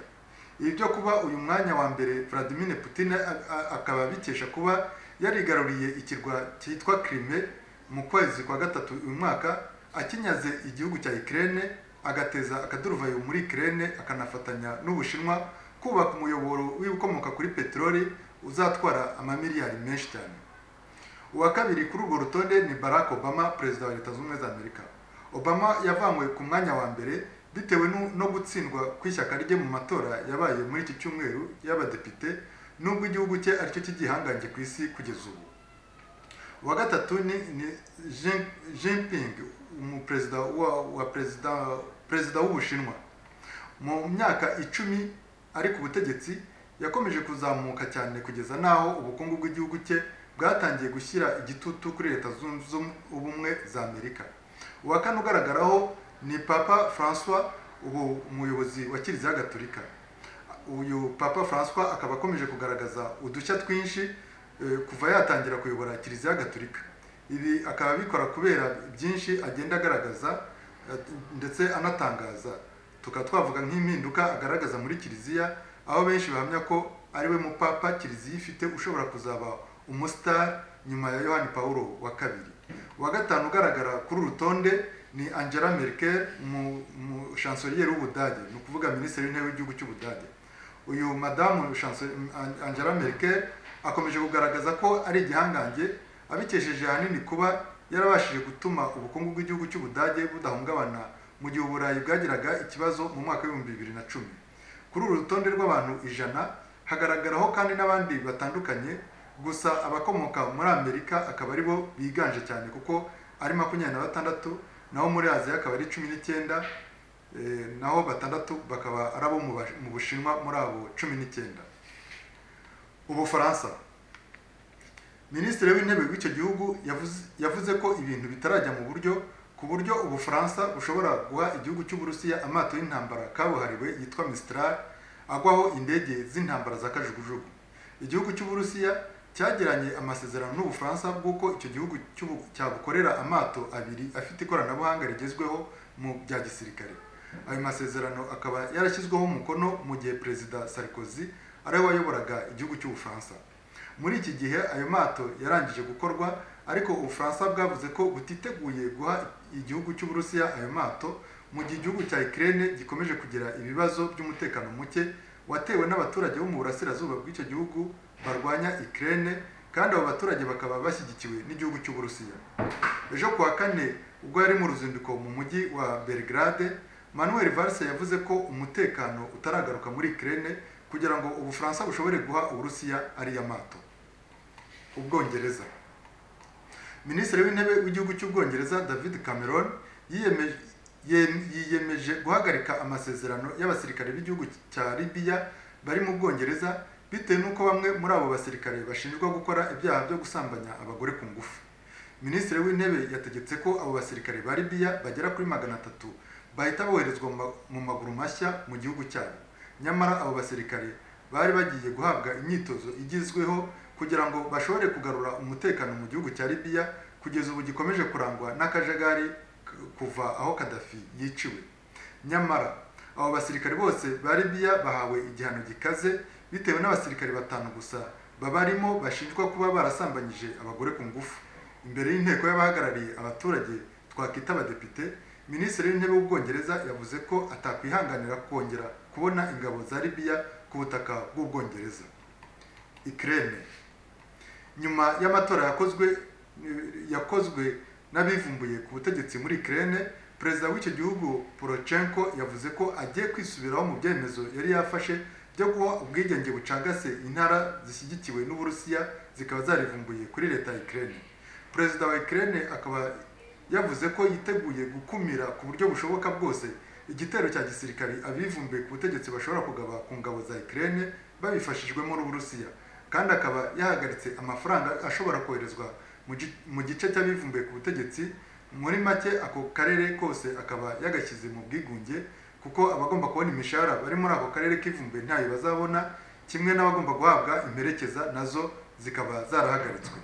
ibi byo kuba uyu mwanya wa mbere vladimir putine a- a- akaba abikesha kuba yarigaruriye ikirwa cyitwa krime mu kwezi kwa gatatu uyu mwaka akinyaze igihugu cya ikirere agateza akaduruvayo muri ikirere akanafatanya n'ubushinwa kubaka umuyoboro w'ibikomoka kuri peteroli uzatwara amamiliyari menshi cyane uwa kabiri kuri urwo rutonde ni barack obama perezida wa leta zunze ubumwe za amerika obama yavanywe ku mwanya wa mbere bitewe nu- no gutsindwa kw'ishyaka rye mu matora yabaye muri iki cyumweru y'abadepite nubwo igihugu cye aricyo cy'igihangange ku isi kugeza ubu uwa gatatu ni, ni Jin- jinping umuperezida wa, wa perezida perezida w'ubushinwa mu myaka icumi ari ku butegetsi yakomeje kuzamuka cyane kugeza n'aho ubukungu bw'igihugu cye bwatangiye gushyira igitutu kuri leta zunze ubumwe za amerika uwa kane ugaragaraho ni papa francois ubu umuyobozi wa kiliziya gatolika uyu papa francois akaba akomeje kugaragaza udushya twinshi eh, kuva yatangira kuyobora kiliziya gatolika ibi akaba abikora kubera byinshi agenda agaragaza eh, ndetse anatangaza tukaba twavuga nk'impinduka agaragaza muri kiliziya aho benshi bahamya ko ari we mupapa kiliziya ifite ushobora kuzaba umusitari nyuma ya yohani pawulo wa kabiri uwa gatanu ugaragara kuri uru rutonde ni angela merkel mu- mu chancelier w'ubudage ni ukuvuga minisitiri w'intebe w'igihugu cy'ubudage uyu madamu Chance- An- angela merkel akomeje kugaragaza ko ari igihangange abikesheje ahanini kuba yarabashije gutuma ubukungu bw'igihugu cy'ubudage budahungabana mu gihe uburayi bwagiraga ikibazo mu mwaka w'ibihumbi bibiri na cumi kuri uru rutonde rw'abantu ijana hagaragaraho kandi n'abandi batandukanye gusa abakomoka muri amerika akaba aribo biganje cyane kuko ari makumyabiri na batandatu naho muri aziya akaba ari cumi n'icyenda eh, naho batandatu bakaba ari abo mu Ba- mu bushinwa muri abo cumi n'icyenda ubufaransa minisitiri w'intebe w'icyo gihugu yavuze, yavuze ko ibintu bitarajya mu buryo ku buryo ubufaransa bushobora guha igihugu cy'uburusiya amato y'intambara kabuhariwe yitwa mistral agwaho indege z'intambara za kajugujugu igihugu cy'uburusiya cyagiranye amasezerano n'ubufaransa bw'uko icyo gihugu cy'ubu- cyabukorera amato abiri afite ikoranabuhanga rigezweho mu bya gisirikare ayo masezerano akaba yarashyizweho umukono mu gihe perezida sarkozy ariwe wayoboraga igihugu cy'ubufaransa muri iki gihe ayo mato yarangije gukorwa ariko ubufaransa bwavuze ko butiteguye guha igihugu cy'uburusiya ayo mato mu gihe igihugu cya ikirere gikomeje kugira ibibazo by'umutekano muke watewe n'abaturage bo mu burasirazuba bw'icyo gihugu barwanya ikirere kandi abo baturage bakaba bashyigikiwe n'igihugu cy'uburusiya ejo kuwa kane ubwo yari mu ruzinduko mu mujyi wa belgrade manuel valse yavuze ko umutekano utaragaruka muri ikirere kugira ngo ubufaransa bushobore guha uburusiya ariya mato ubwongereza minisitiri w'intebe w'igihugu cy'ubwongereza david cameron yiyemeje yem- yiyemeje guhagarika amasezerano y'abasirikare b'igihugu cya libiya bari mu bwongereza bitewe n'uko bamwe muri abo basirikare bashinjwa gukora ibyaha byo gusambanya abagore ku ngufu minisitiri w'intebe yategetse ko abo basirikare ba libiya bagera kuri magana atatu bahita boherezwa mu ma- mu maguru mashya mu gihugu cyabo nyamara abo basirikare bari bagiye guhabwa imyitozo igezweho kugira ngo bashobore kugarura umutekano mu gihugu cya libiya kugeza ubu gikomeje kurangwa n'akajagari k- kuva aho kadafi yiciwe nyamara abo basirikare bose ba libiya bahawe igihano gikaze bitewe n'abasirikare batanu gusa babarimo bashinjwa kuba barasambanyije abagore ku ngufu imbere y'inteko y'abahagarariye abaturage twakwita abadepite minisitiri w'intebe w'ubwongereza yavuze ko atakwihanganira kongera kubona ingabo za libiya ku butaka bw'ubwongereza ikirere nyuma y'amatora yakozwe yakozwe n'abivumbuye ku butegetsi muri Ukraine perezida w'icyo gihugu Porochenko yavuze ko agiye kwisubiraho mu byemezo yari yafashe byo guha ubwigenge bucagase intara zishyigikiwe n'Uburusiya zikaba zarivumbuye kuri leta ya Ukraine perezida wa Ukraine akaba yavuze ko yiteguye gukumira ku buryo bushoboka bwose igitero cya gisirikari abivumbuye ku butegetsi bashobora kugaba ku ngabo za Ukraine babifashijwemo n'Uburusiya kandi akaba yahagaritse amafaranga ashobora koherezwa mu gi- mu gice cy'abivumbuye ku butegetsi muri make ako karere kose akaba yagashyize mu bwigunge kuko abagomba kubona imishahara bari muri ako karere k'ivumbuye ntayo bazabona kimwe n'abagomba guhabwa imperekeza nazo zikaba zarahagaritswe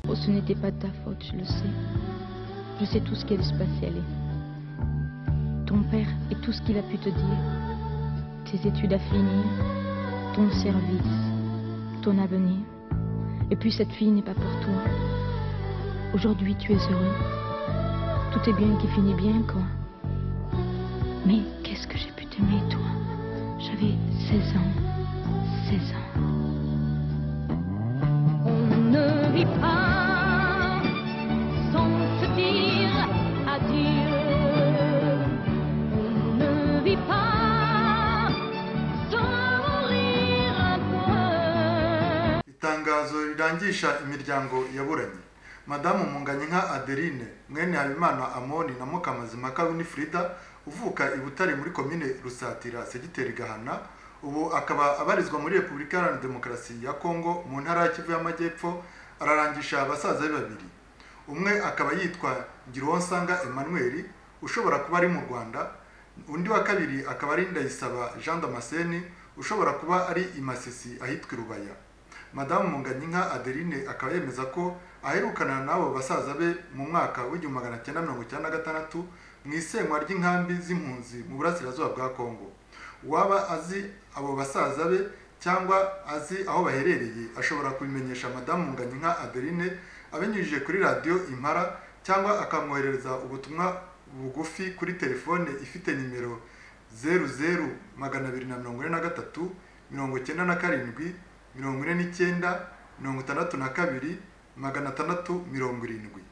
Oh, ce n'était pas de ta faute, je le sais. Je sais tout ce qui avait se passer, allez. Ton père et tout ce qu'il a pu te dire. Tes études à finir, ton service, ton avenir. Et puis cette fille n'est pas pour toi. Aujourd'hui, tu es heureux. Tout est bien qui finit bien, quoi. Mais qu'est-ce que j'ai pu t'aimer, toi J'avais 16 ans. 16 ans.
On ne vit pas sans se dire adieu. On ne vit pas sans mourir un peu.
itangazo rirangisha imiryango yaburanye madamu munganye nka adeline mwene habimana amoni na mukamazimaka winifrida uvuka i butare muri komine rusatira segiteri gahana ubu akaba abarizwa muri repubulika iharanira demokarasi ya kongo mu ntara ya kivu y'amajyepfo ararangisha abasaza be babiri umwe akaba yitwa ngironsanga emmanuel ushobora kuba ari mu rwanda undi wa kabiri akaba ari ndayisaba jean damascene ushobora kuba ari i masisi ahitwa i rubaya madamu munganyinka adeline akaba yemeza ko aherukana n'abo basaza be mu mwaka w'igihumbi magana cyenda mirongo icyenda na gatandatu mu isenywa ry'inkambi z'impunzi mu burasirazuba bwa kongo uwaba azi abo basaza be cyangwa azi aho baherereye ashobora kubimenyesha madamu munganyinka adeline abinyujije kuri radiyo impara cyangwa akamwoherereza ubutumwa bugufi kuri telefone ifite nimero zeru zeru magana abiri na mirongo ine na gatatu mirongo icyenda na karindwi mirongo ine n'icyenda mirongo itandatu na kabiri magana atandatu mirongo irindwi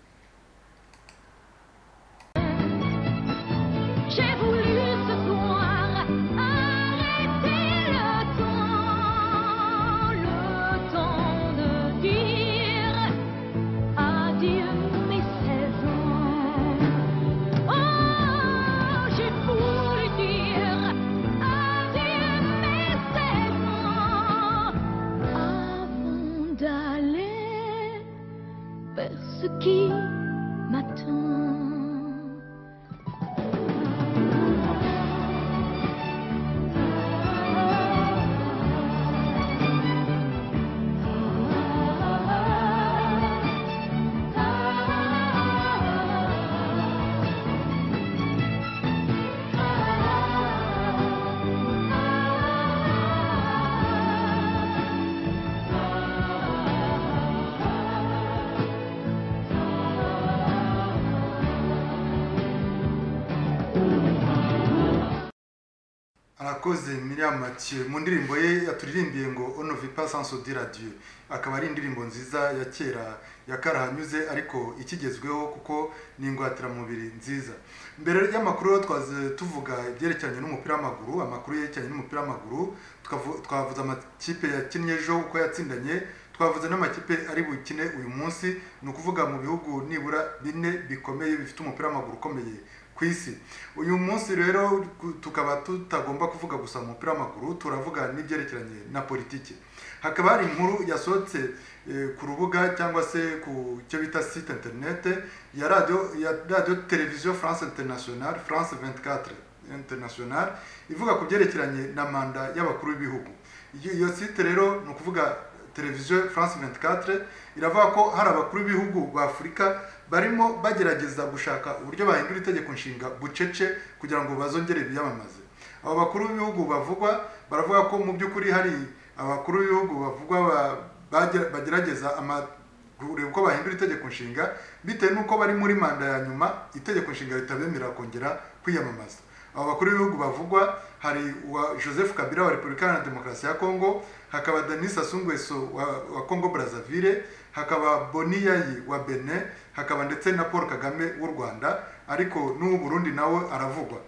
J'ai voulu ce soir arrêter le temps, le temps de dire adieu mes saisons. Oh, j'ai voulu dire adieu mes saisons avant d'aller vers ce qui m'attend.
arakoze miriam mathieu mu ndirimbo ye yaturirimbiye ngo onovipa sansodira dieu akaba ari indirimbo nziza ya kera ya karahanyuze ariko ikigezweho kuko ni ingwatiramubiri nziza mbere y'amakuru twaze tuvuga ibyerekeranye n'umupira w'amaguru amakuru yerekeranye n'umupira w'amaguru tukavu- twavuze amakipe yakinnye ejo uko yatsindanye twavuze n'amakipe ari bukine uyu munsi ni ukuvuga mu bihugu nibura bine bikomeye bifite umupira w'amaguru ukomeye ku isi uyu munsi rero ku- tukaba tutagomba kuvuga gusa umupira w'amaguru turavuga n'ibyerekeranye na politiki hakaba hari inkuru yasohotse eh, ku rubuga cyangwa se ku cyo bita site internet ya radio ya radio televiziyo france international france 24 international ivuga ku byerekeranye na manda y'abakuru b'ibihugu iyo iyo site rero ni ukuvuga televiziyo france 24 iravuga ko hari abakuru b'ibihugu b'afurika barimo bagerageza gushaka uburyo bahindura itegeko nshinga bucece kugira ngo bazongere biyamamaze abo bakuru b'ibihugu bavugwa baravuga ko mu by'ukuri hari abakuru b'ibihugu bavugwa ba- bagera- bagerageza ama- kureba uko bahindura itegeko nshinga bitewe n'uko bari muri manda ya nyuma itegeko nshinga ritabemerera kongera kwiyamamaza abo bakuru b'ibihugu bavugwa hari uwa joseph kabila wa repubulika iharanira demokarasi ya kongo hakaba denis sassou nguesso wa, wa kongo brazzaville hakaba boni yayi wa benin hakaba ndetse na paul kagame w'u rwanda ariko n'uw'u burundi nawe aravugwa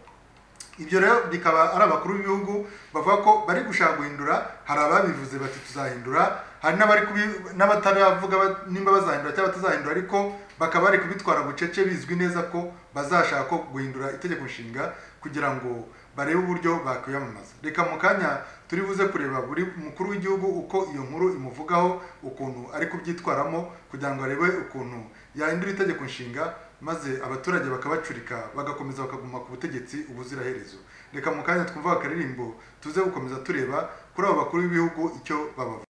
ibyo rero bikaba ari abakuru b'ibihugu bavuga ko bari gushaka guhindura hari ababivuze bati tuzahindura hari n'abari kubi- n'abataravuga ba- nimba bazahindura cyangwa batazahindura ariko bakaba bari kubitwara bucece bizwi neza ko bazashaka ko guhindura itegeko nshinga kugira ngo barebe uburyo bakwiyamamaza reka mu kanya turi buze kureba buri mukuru w'igihugu uko iyo nkuru imuvugaho ukuntu ari kubyitwaramo kugira ngo arebe ukuntu yahindura itegeko nshinga maze abaturage bakabacurika bagakomeza bakaguma ku butegetsi ubuziraherezo reka mu kanya twumva akaririmbo tuze gukomeza tureba kuri abo bakuru b'ibihugu icyo babavuga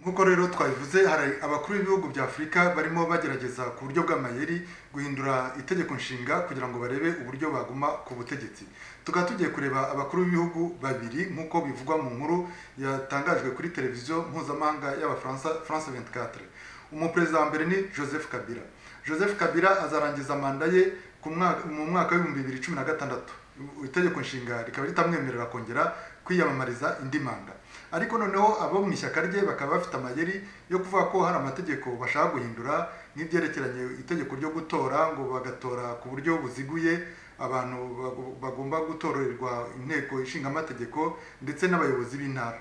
nk'uko rero twabivuze hari abakuru b'ibihugu bya afurika barimo bagerageza ku buryo bw'amayeri guhindura itegeko nshinga kugira ngo barebe uburyo baguma ku butegetsi tukaba tugiye kureba abakuru b'ibihugu babiri nk'uko bivugwa mu nkuru yatangajwe kuri televiziyo mpuzamahanga y'abafaransa france 24 umuperezida wa mbere ni joseph kabila joseph kabila azarangiza manda ye ku mwaka- mu mwaka w'ibihumbi bibiri cumi na gatandatu itegeko nshinga rikaba ritamwemerera kongera kwiyamamariza indi manda ariko noneho abo mu ishyaka rye bakaba bafite amayeri yo kuvuga ko hari amategeko bashaka guhindura nk'ibyerekeranye itegeko ryo gutora ngo bagatora ku buryo buziguye abantu bagu- bagomba gutorerwa inteko ishinga amategeko ndetse n'abayobozi b'intara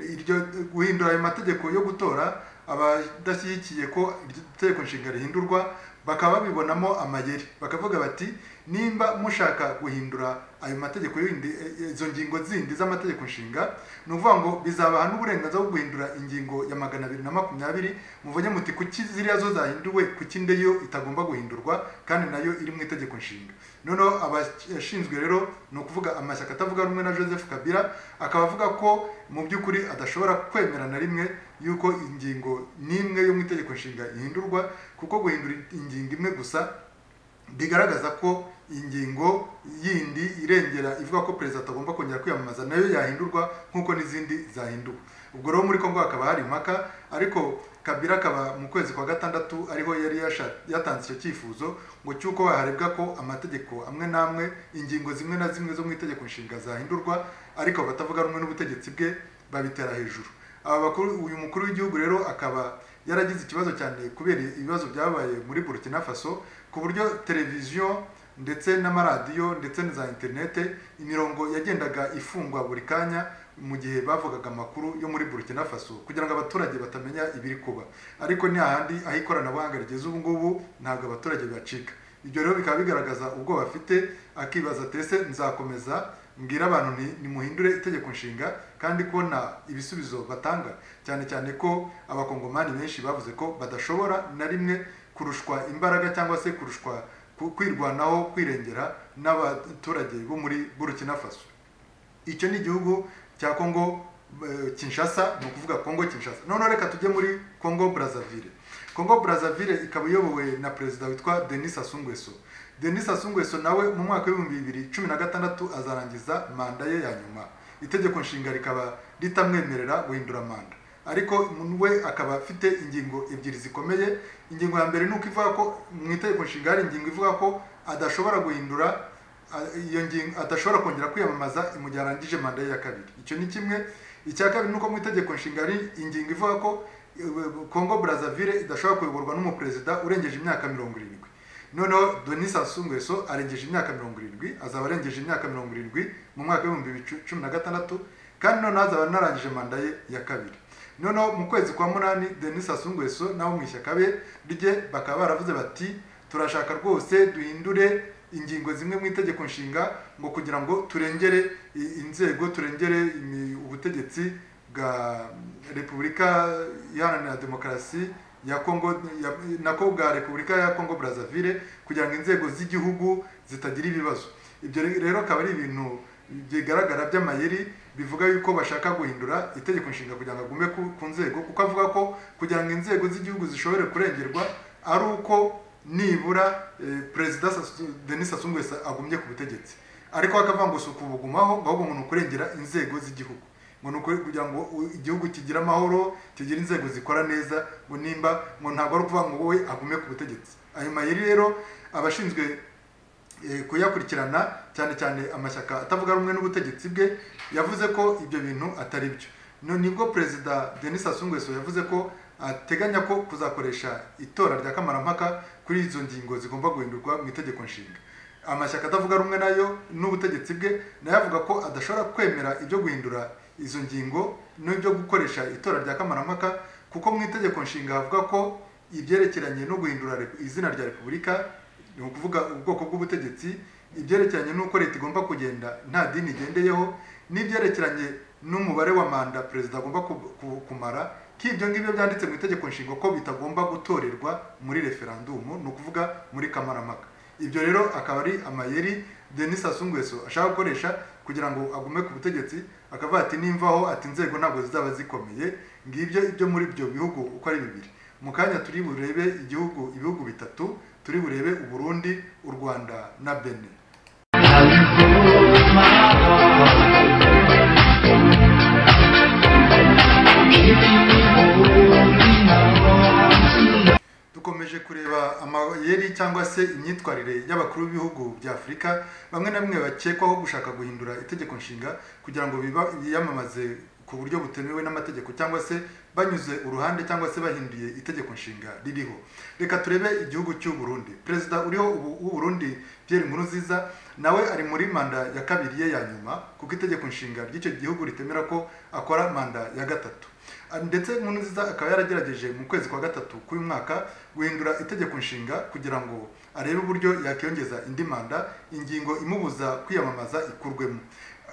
iryo guhindura ayo mategeko yo gutora abadashyigikiye ko iryo tegeko nshinga rihindurwa bakaba babibonamo amayeri bakavuga bati nimba mushaka guhindura ayo mategeko yindi eh, izo ngingo zindi z'amategeko nshinga ni ukuvuga ngo bizabaha n'uburenganzira bwo guhindura ingingo ya magana abiri na makumyabiri muvuge muti kuki ziriya zo zahinduwe kuki indi yo itagomba guhindurwa kandi nayo iri mu itegeko nshinga noneho abashinzwe rero ni ukuvuga amashyaka atavuga rumwe na joseph kabila akaba avuga ko mu by'ukuri adashobora kwemera na rimwe yuko ingingo n'imwe yo mu itegeko nshinga ihindurwa kuko guhindura ingingo imwe gusa bigaragaza ko ingingo yindi irengera ivuga ko perezida atagomba kongera kwiyamamaza nayo yahindurwa nk'uko n'izindi zahinduwe ubwo rero muri kongo hakaba hari impaka ariko kabira akaba mu kwezi kwa gatandatu ariho yari yasha- yatanze icyo cyifuzo ngo cy'uko harebwa ko amategeko amwe n'amwe ingingo zimwe na zimwe zo mu itegeko nshinga zahindurwa ariko batavuga rumwe n'ubutegetsi bwe babitera hejuru aba bakuru uyu mukuru w'igihugu rero akaba yaragize ikibazo cyane kubera ibibazo byabaye muri burkina faso ku buryo televiziyo ndetse n'amaradiyo ndetse na za interinete imirongo yagendaga ifungwa buri kanya mu gihe bavugaga amakuru yo muri burkina faso kugira ngo abaturage batamenya ibiri kuba ariko ni hahandi aho ikoranabuhanga rigeze ubu ngubu ntabwo abaturage bacika ibyo rero bikaba bigaragaza ubwo bafite akibaza tese nzakomeza mbwira abantu nti nimuhindure itegeko nshinga kandi kubona ibisubizo batanga cyane cyane ko abakongomani benshi bavuze ko badashobora na rimwe kurushwa imbaraga cyangwa se kurushwa ku- kwirwanaho kwirengera n'abaturage bo muri burkina faso icyo ni igihugu cya kongo eh, kinshasa ni ukuvuga kongo kinshasa noneho reka tujye muri kongo brazzaville kongo brazzaville ikaba iyobowe na perezida witwa denis asungweso denis asungweso nawe mu mwaka w'ibihumbi bibiri cumi na gatandatu azarangiza manda ye ya nyuma itegeko nshinga rikaba ritamwemerera guhindura manda ariko we akaba afite ingingo ebyiri zikomeye ingingo ya mbere ni uko ivuga ko mu itegeko nshinga hari ingingo ivuga ko adashobora guhindura a- iyo ngingo adashobora kongera kwiyamamaza mu gihe arangije manda ye ya kabiri icyo ni kimwe icya kabiri ni uko mu itegeko nshinga hari ingingo ivuga ko eh, kongo brazzaville idashobora kuyoborwa n'umuperezida urengeje imyaka mirongo irindwi noneho denis asungweso arengeje imyaka mirongo irindwi azaba arengeje imyaka mirongo irindwi mu mwaka w'ibihumbi bibiri cumi na gatandatu kandi noneho azaba anarangije manda ye ya kabiri noneho mu kwezi kwa munani denis asungweso n'abo mu ishyaka be rye bakaba baravuze bati turashaka rwose duhindure ingingo zimwe mu itegeko nshinga ngo kugira ngo turengere i- inzego turengere imi- ubutegetsi bwa repubulika iharanira demokarasi ya kongo ya- nako bwa repubulika ya kongo brazzaville kugira ngo inzego z'igihugu zitagira ibibazo ibyo re- rero akaba ari ibintu bigaragara by'amayeri bivuga yuko bashaka guhindura itegeko nshinga kugira ngo agume ku, ku nzego kuko avuga ko kugira ngo inzego z'igihugu zishobore kurengerwa ari uko nibura eh, perezida Sassou- denis asungwese agumye ku butegetsi ariko akavuga ngo si ukubugumaho ngo ahubwo ngo ni ukurengera inzego z'igihugu ngo ni ukuri- kugira ngo u- igihugu kigire amahoro kigire inzego zikora neza ngo nimba ngo ntabwo ari ukuvuga ngo wowe agume ku butegetsi ayo mayeri rero abashinzwe eh, kuyakurikirana cyane cyane amashyaka atavuga rumwe n'ubutegetsi bwe yavuze ko ibyo bintu atari byo No- nibwo perezida denis asungweso yavuze ko ateganya ko kuzakoresha itora rya kamarampaka kuri izo ngingo zigomba guhindurwa mu itegeko nshinga amashyaka atavuga rumwe nayo n'ubutegetsi bwe nayo avuga ko adashobora kwemera ibyo guhindura izo ngingo n'ibyo gukoresha itora rya kamarampaka kuko mu itegeko nshinga havuga ko ibyerekeranye no guhindura repu- izina rya repubulika ni ukuvuga ubwoko bw'ubutegetsi ibyerekeranye n'uko leta igomba kugenda nta dini igendeyeho n'ibyerekeranye n'umubare wa manda perezida agomba ku- ku- kumara ko ibyo ngibyo byanditse mu itegeko nshinga ko bitagomba gutorerwa muri referandumu ni ukuvuga muri kamarampaka ibyo rero akaba ari amayeri denis asungweso ashaka gukoresha kugira ngo agume ku butegetsi akavuga ati nimvaho ati inzego ntabwo zizaba zikomeye ngibyo ibyo muri ibyo bihugu uko ari bibiri mu kanya turi burebe igihugu ibihugu bitatu turi burebe uburundi u rwanda na benin dukomeje kureba amayeri cyangwa se imyitwarire y'abakuru b'ibihugu bya afurika bamwe na bamwe bakekwaho gushaka guhindura itegeko nshinga kugira ngo biba- biyamamaze ku buryo butemewe n'amategeko cyangwa se banyuze uruhande cyangwa se bahinduye itegeko nshinga ririho reka turebe igihugu cy'u Burundi perezida uriho ubu w'u Burundi Pierre Nkurunziza nawe ari muri manda ya kabiri ye ya nyuma kuko itegeko nshinga ry'icyo gihugu ritemera ko akora manda ya gatatu ndetse Nkurunziza akaba yaragerageje mu kwezi kwa gatatu k'uyu mwaka guhindura itegeko nshinga kugira ngo arebe uburyo yakiyongeza indi manda ingingo imubuza kwiyamamaza ikurwemo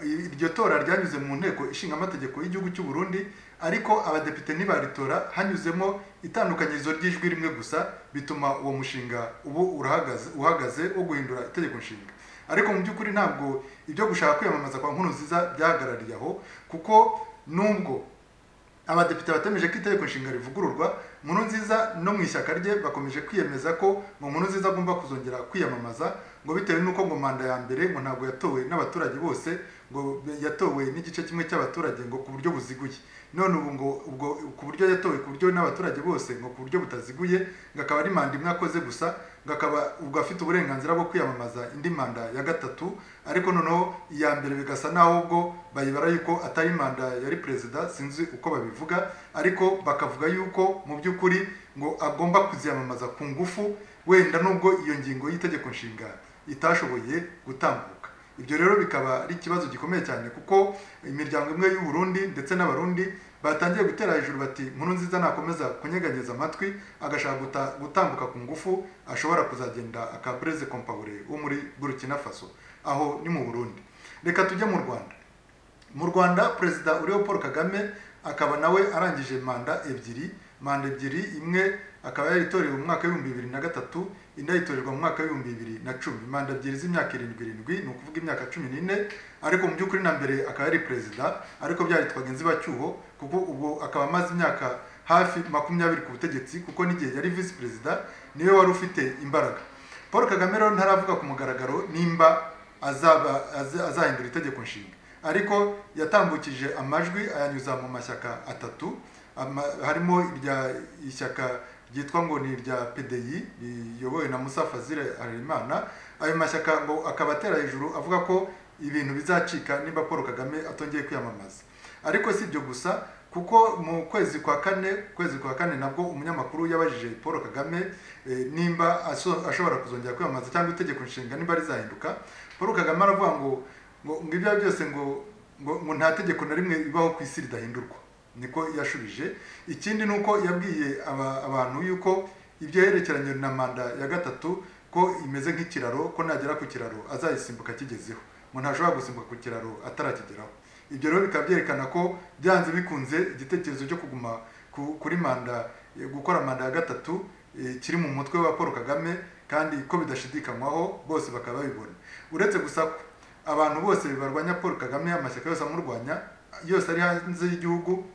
iryo tora ryanyuze mu nteko ishinga amategeko y'igihugu cy'u Burundi ariko abadepite ntibaritora hanyuzemo itandukanyirizo ry'ijwi rimwe gusa bituma uwo mushinga ubu urahagaze uhagaze wo guhindura itegeko nshinga ariko mu by'ukuri ntabwo ibyo gushaka kwiyamamaza kwa Nkurunziza byahagarariye aho kuko nubwo abadepite batemeje ko itegeko nshinga rivugururwa nkuru nziza no mu ishyaka rye bakomeje kwiyemeza ko ngo nkuru nziza agomba kuzongera kwiyamamaza ngo bitewe n'uko ngo manda ya mbere ngo ntabwo yatowe n'abaturage bose ngo yatowe n'igice kimwe cy'abaturage ngo ku buryo buziguye none ubu ngo ubwo ku buryo yatowe ku buryo n'abaturage bose ngo ku buryo butaziguye ngo akaba ari manda imwe akoze gusa ngo akaba ubwo afite uburenganzira bwo kwiyamamaza indi manda ya gatatu ariko noneho iya mbere bigasa naho ubwo bayibara yuko atari manda yari perezida sinzi uko babivuga ariko bakavuga yuko mu by'ukuri ngo agomba kuziyamamaza ku ngufu wenda nubwo iyo ngingo y'itegeko nshinga itashoboye gutambuka ibyo rero bikaba ari ikibazo gikomeye cyane kuko imiryango imwe y'u Burundi ndetse n'abarundi batangiye gutera hejuru bati nkuru nziza nakomeza kunyeganyeza amatwi agashaka guta- gutambuka ku ngufu ashobora kuzagenda akabreze kompawure wo muri burkina faso aho ni mu burundi reka tujye mu rwanda mu rwanda perezida uriho paul kagame akaba nawe arangije manda ebyiri manda ebyiri imwe akaba yaritorewe mu mwaka w'ibihumbi bibiri na gatatu indi ayitorerwa mu mwaka w'ibihumbi bibiri na cumi manda ebyiri z'imyaka irindwi irindwi ni ukuvuga imyaka cumi n'ine ariko mu by'ukuri na mbere akaba yari perezida ariko byaritwaga inzibacyuho kuko ubwo akaba amaze imyaka hafi makumyabiri ku butegetsi kuko n'igihe yari visi perezida niwe wari ufite imbaraga paul kagame rero ntaravuga ku mugaragaro nimba azaba aza- azahindura itegeko nshinga ariko yatambukije amajwi ayanyuza mu mashyaka atatu ama- harimo irya ishyaka ryitwa ngo ni irya PDI riyobowe na Musa Fazil Harerimana ayo mashyaka ngo akaba atera hejuru avuga ko ibintu bizacika niba Paul Kagame atongeye kwiyamamaza ariko si ibyo gusa kuko mu kwezi kwa kane kwezi kwa kane nabwo umunyamakuru yabajije paul kagame eh, nimba aso- ashobora kuzongera kwiyamamaza cyangwa itegeko nshinga nimba rizahinduka paul kagame aravuga ngo ngo ngo ibyo ari byo byose ngo ngo ngo nta tegeko na rimwe ribaho ku isi ridahindurwa niko yashubije ikindi ni uko yabwiye aba- abantu yuko ibyo yerekeranye na manda ya gatatu ko imeze nk'ikiraro ko nagera ku kiraro azayisimbuka akigezeho umuntu ntashobora gusimbuka ku kiraro atarakigeraho ibyo rero bikaba byerekana ko byanze bikunze igitekerezo cyo kuguma ku- kuri manda eh, gukora manda ya gatatu eh, kiri mu mutwe wa paul kagame kandi ko bidashidikanywaho bose bakaba babibona uretse gusa ko abantu bose barwanya paul kagame amashyaka yose amurwanya yose ari hanze y'igihugu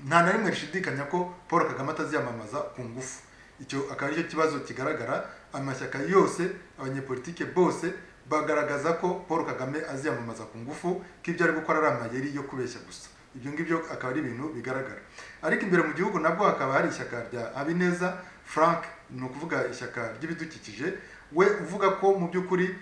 nta na rimwe rishidikanya ko paul kagame ataziyamamaza ku ngufu icyo akaba aricyo kibazo kigaragara amashyaka yose abanyepolitike bose bagaragaza ko paul kagame aziyamamaza ku ngufu ko ibyo ari gukora ari amayeri yo kubeshya gusa ibyo ngibyo akaba ari ibintu bigaragara ariko imbere mu gihugu nabwo hakaba hari ishyaka rya habineza frank ni ukuvuga ishyaka ry'ibidukikije we uvuga ko mu by'ukuri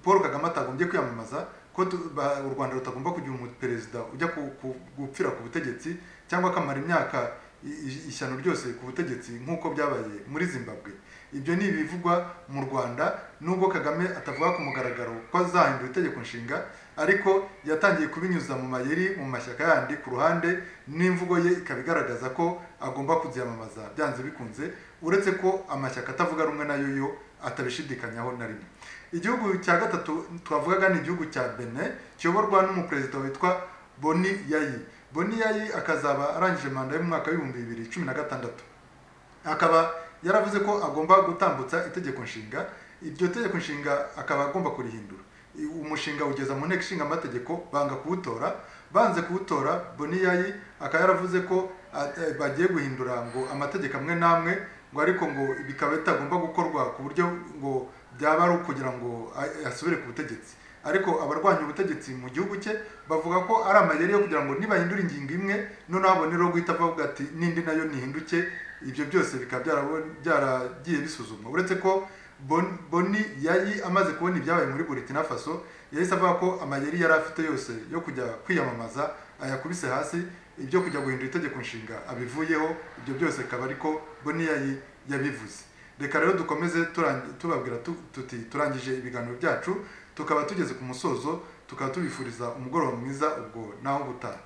paul kagame atagombye kwiyamamaza ko tu- ba- u rwanda rutagomba kugira umuperezida ujya ku- ku- gupfira ku butegetsi cyangwa akamara imyaka i- i- ishyano ryose ku butegetsi nk'uko byabaye muri zimbabwe ibyo ni ibivugwa mu rwanda nubwo kagame atavuga ku mugaragaro ko azahindura itegeko nshinga ariko yatangiye kubinyuza mu mayeri mu mashyaka yandi ku ruhande n'imvugo ye ikaba igaragaza ko agomba kuziyamamaza byanze bikunze uretse ko amashyaka atavuga rumwe nayo yo atabishidikanyaho na rimwe igihugu cya gatatu twavugaga ni igihugu cya bene kiyoborwa n'umuperezida witwa boni yayi boni yayi akazaba arangije manda yo mu mwaka w'ibihumbi bibiri cumi na gatandatu akaba yaravuze ko agomba gutambutsa itegeko nshinga iryo tegeko nshinga akaba agomba kurihindura I- umushinga ugeza mu nteko ishinga amategeko banga kuwutora banze kuwutora boniyayi akaba yaravuze ko at- bagiye guhindura ngo amategeko amwe n'amwe ngo ariko ngo bikaba bitagomba gukorwa ku buryo ngo byaba ari ukugira ngo a- asubire ku butegetsi ariko abarwanya ubutegetsi mu gihugu cye bavuga ko ari amayeri yo kugira ngo nibahindura ingingo imwe noneho abone rero guhita avuga ati n'indi nayo nihinduke ibyo byose bikaba byarabo- byaragiye bisuzumwa uretse ko Bon- boni yari amaze kubona ibyabaye muri burkina faso yahise avuga ko amayeri yari afite yose yo kujya kwiyamamaza ayakubise hasi ibyo kujya guhindura itegeko nshinga abivuyeho ibyo byose akaba ariko boni yari yabivuze reka rero dukomeze turangi- tubabwira tu- tuti turangije ibiganiro byacu tukaba tugeze ku musozo tukaba tubifuriza umugoroba mwiza ubwo naho gutaha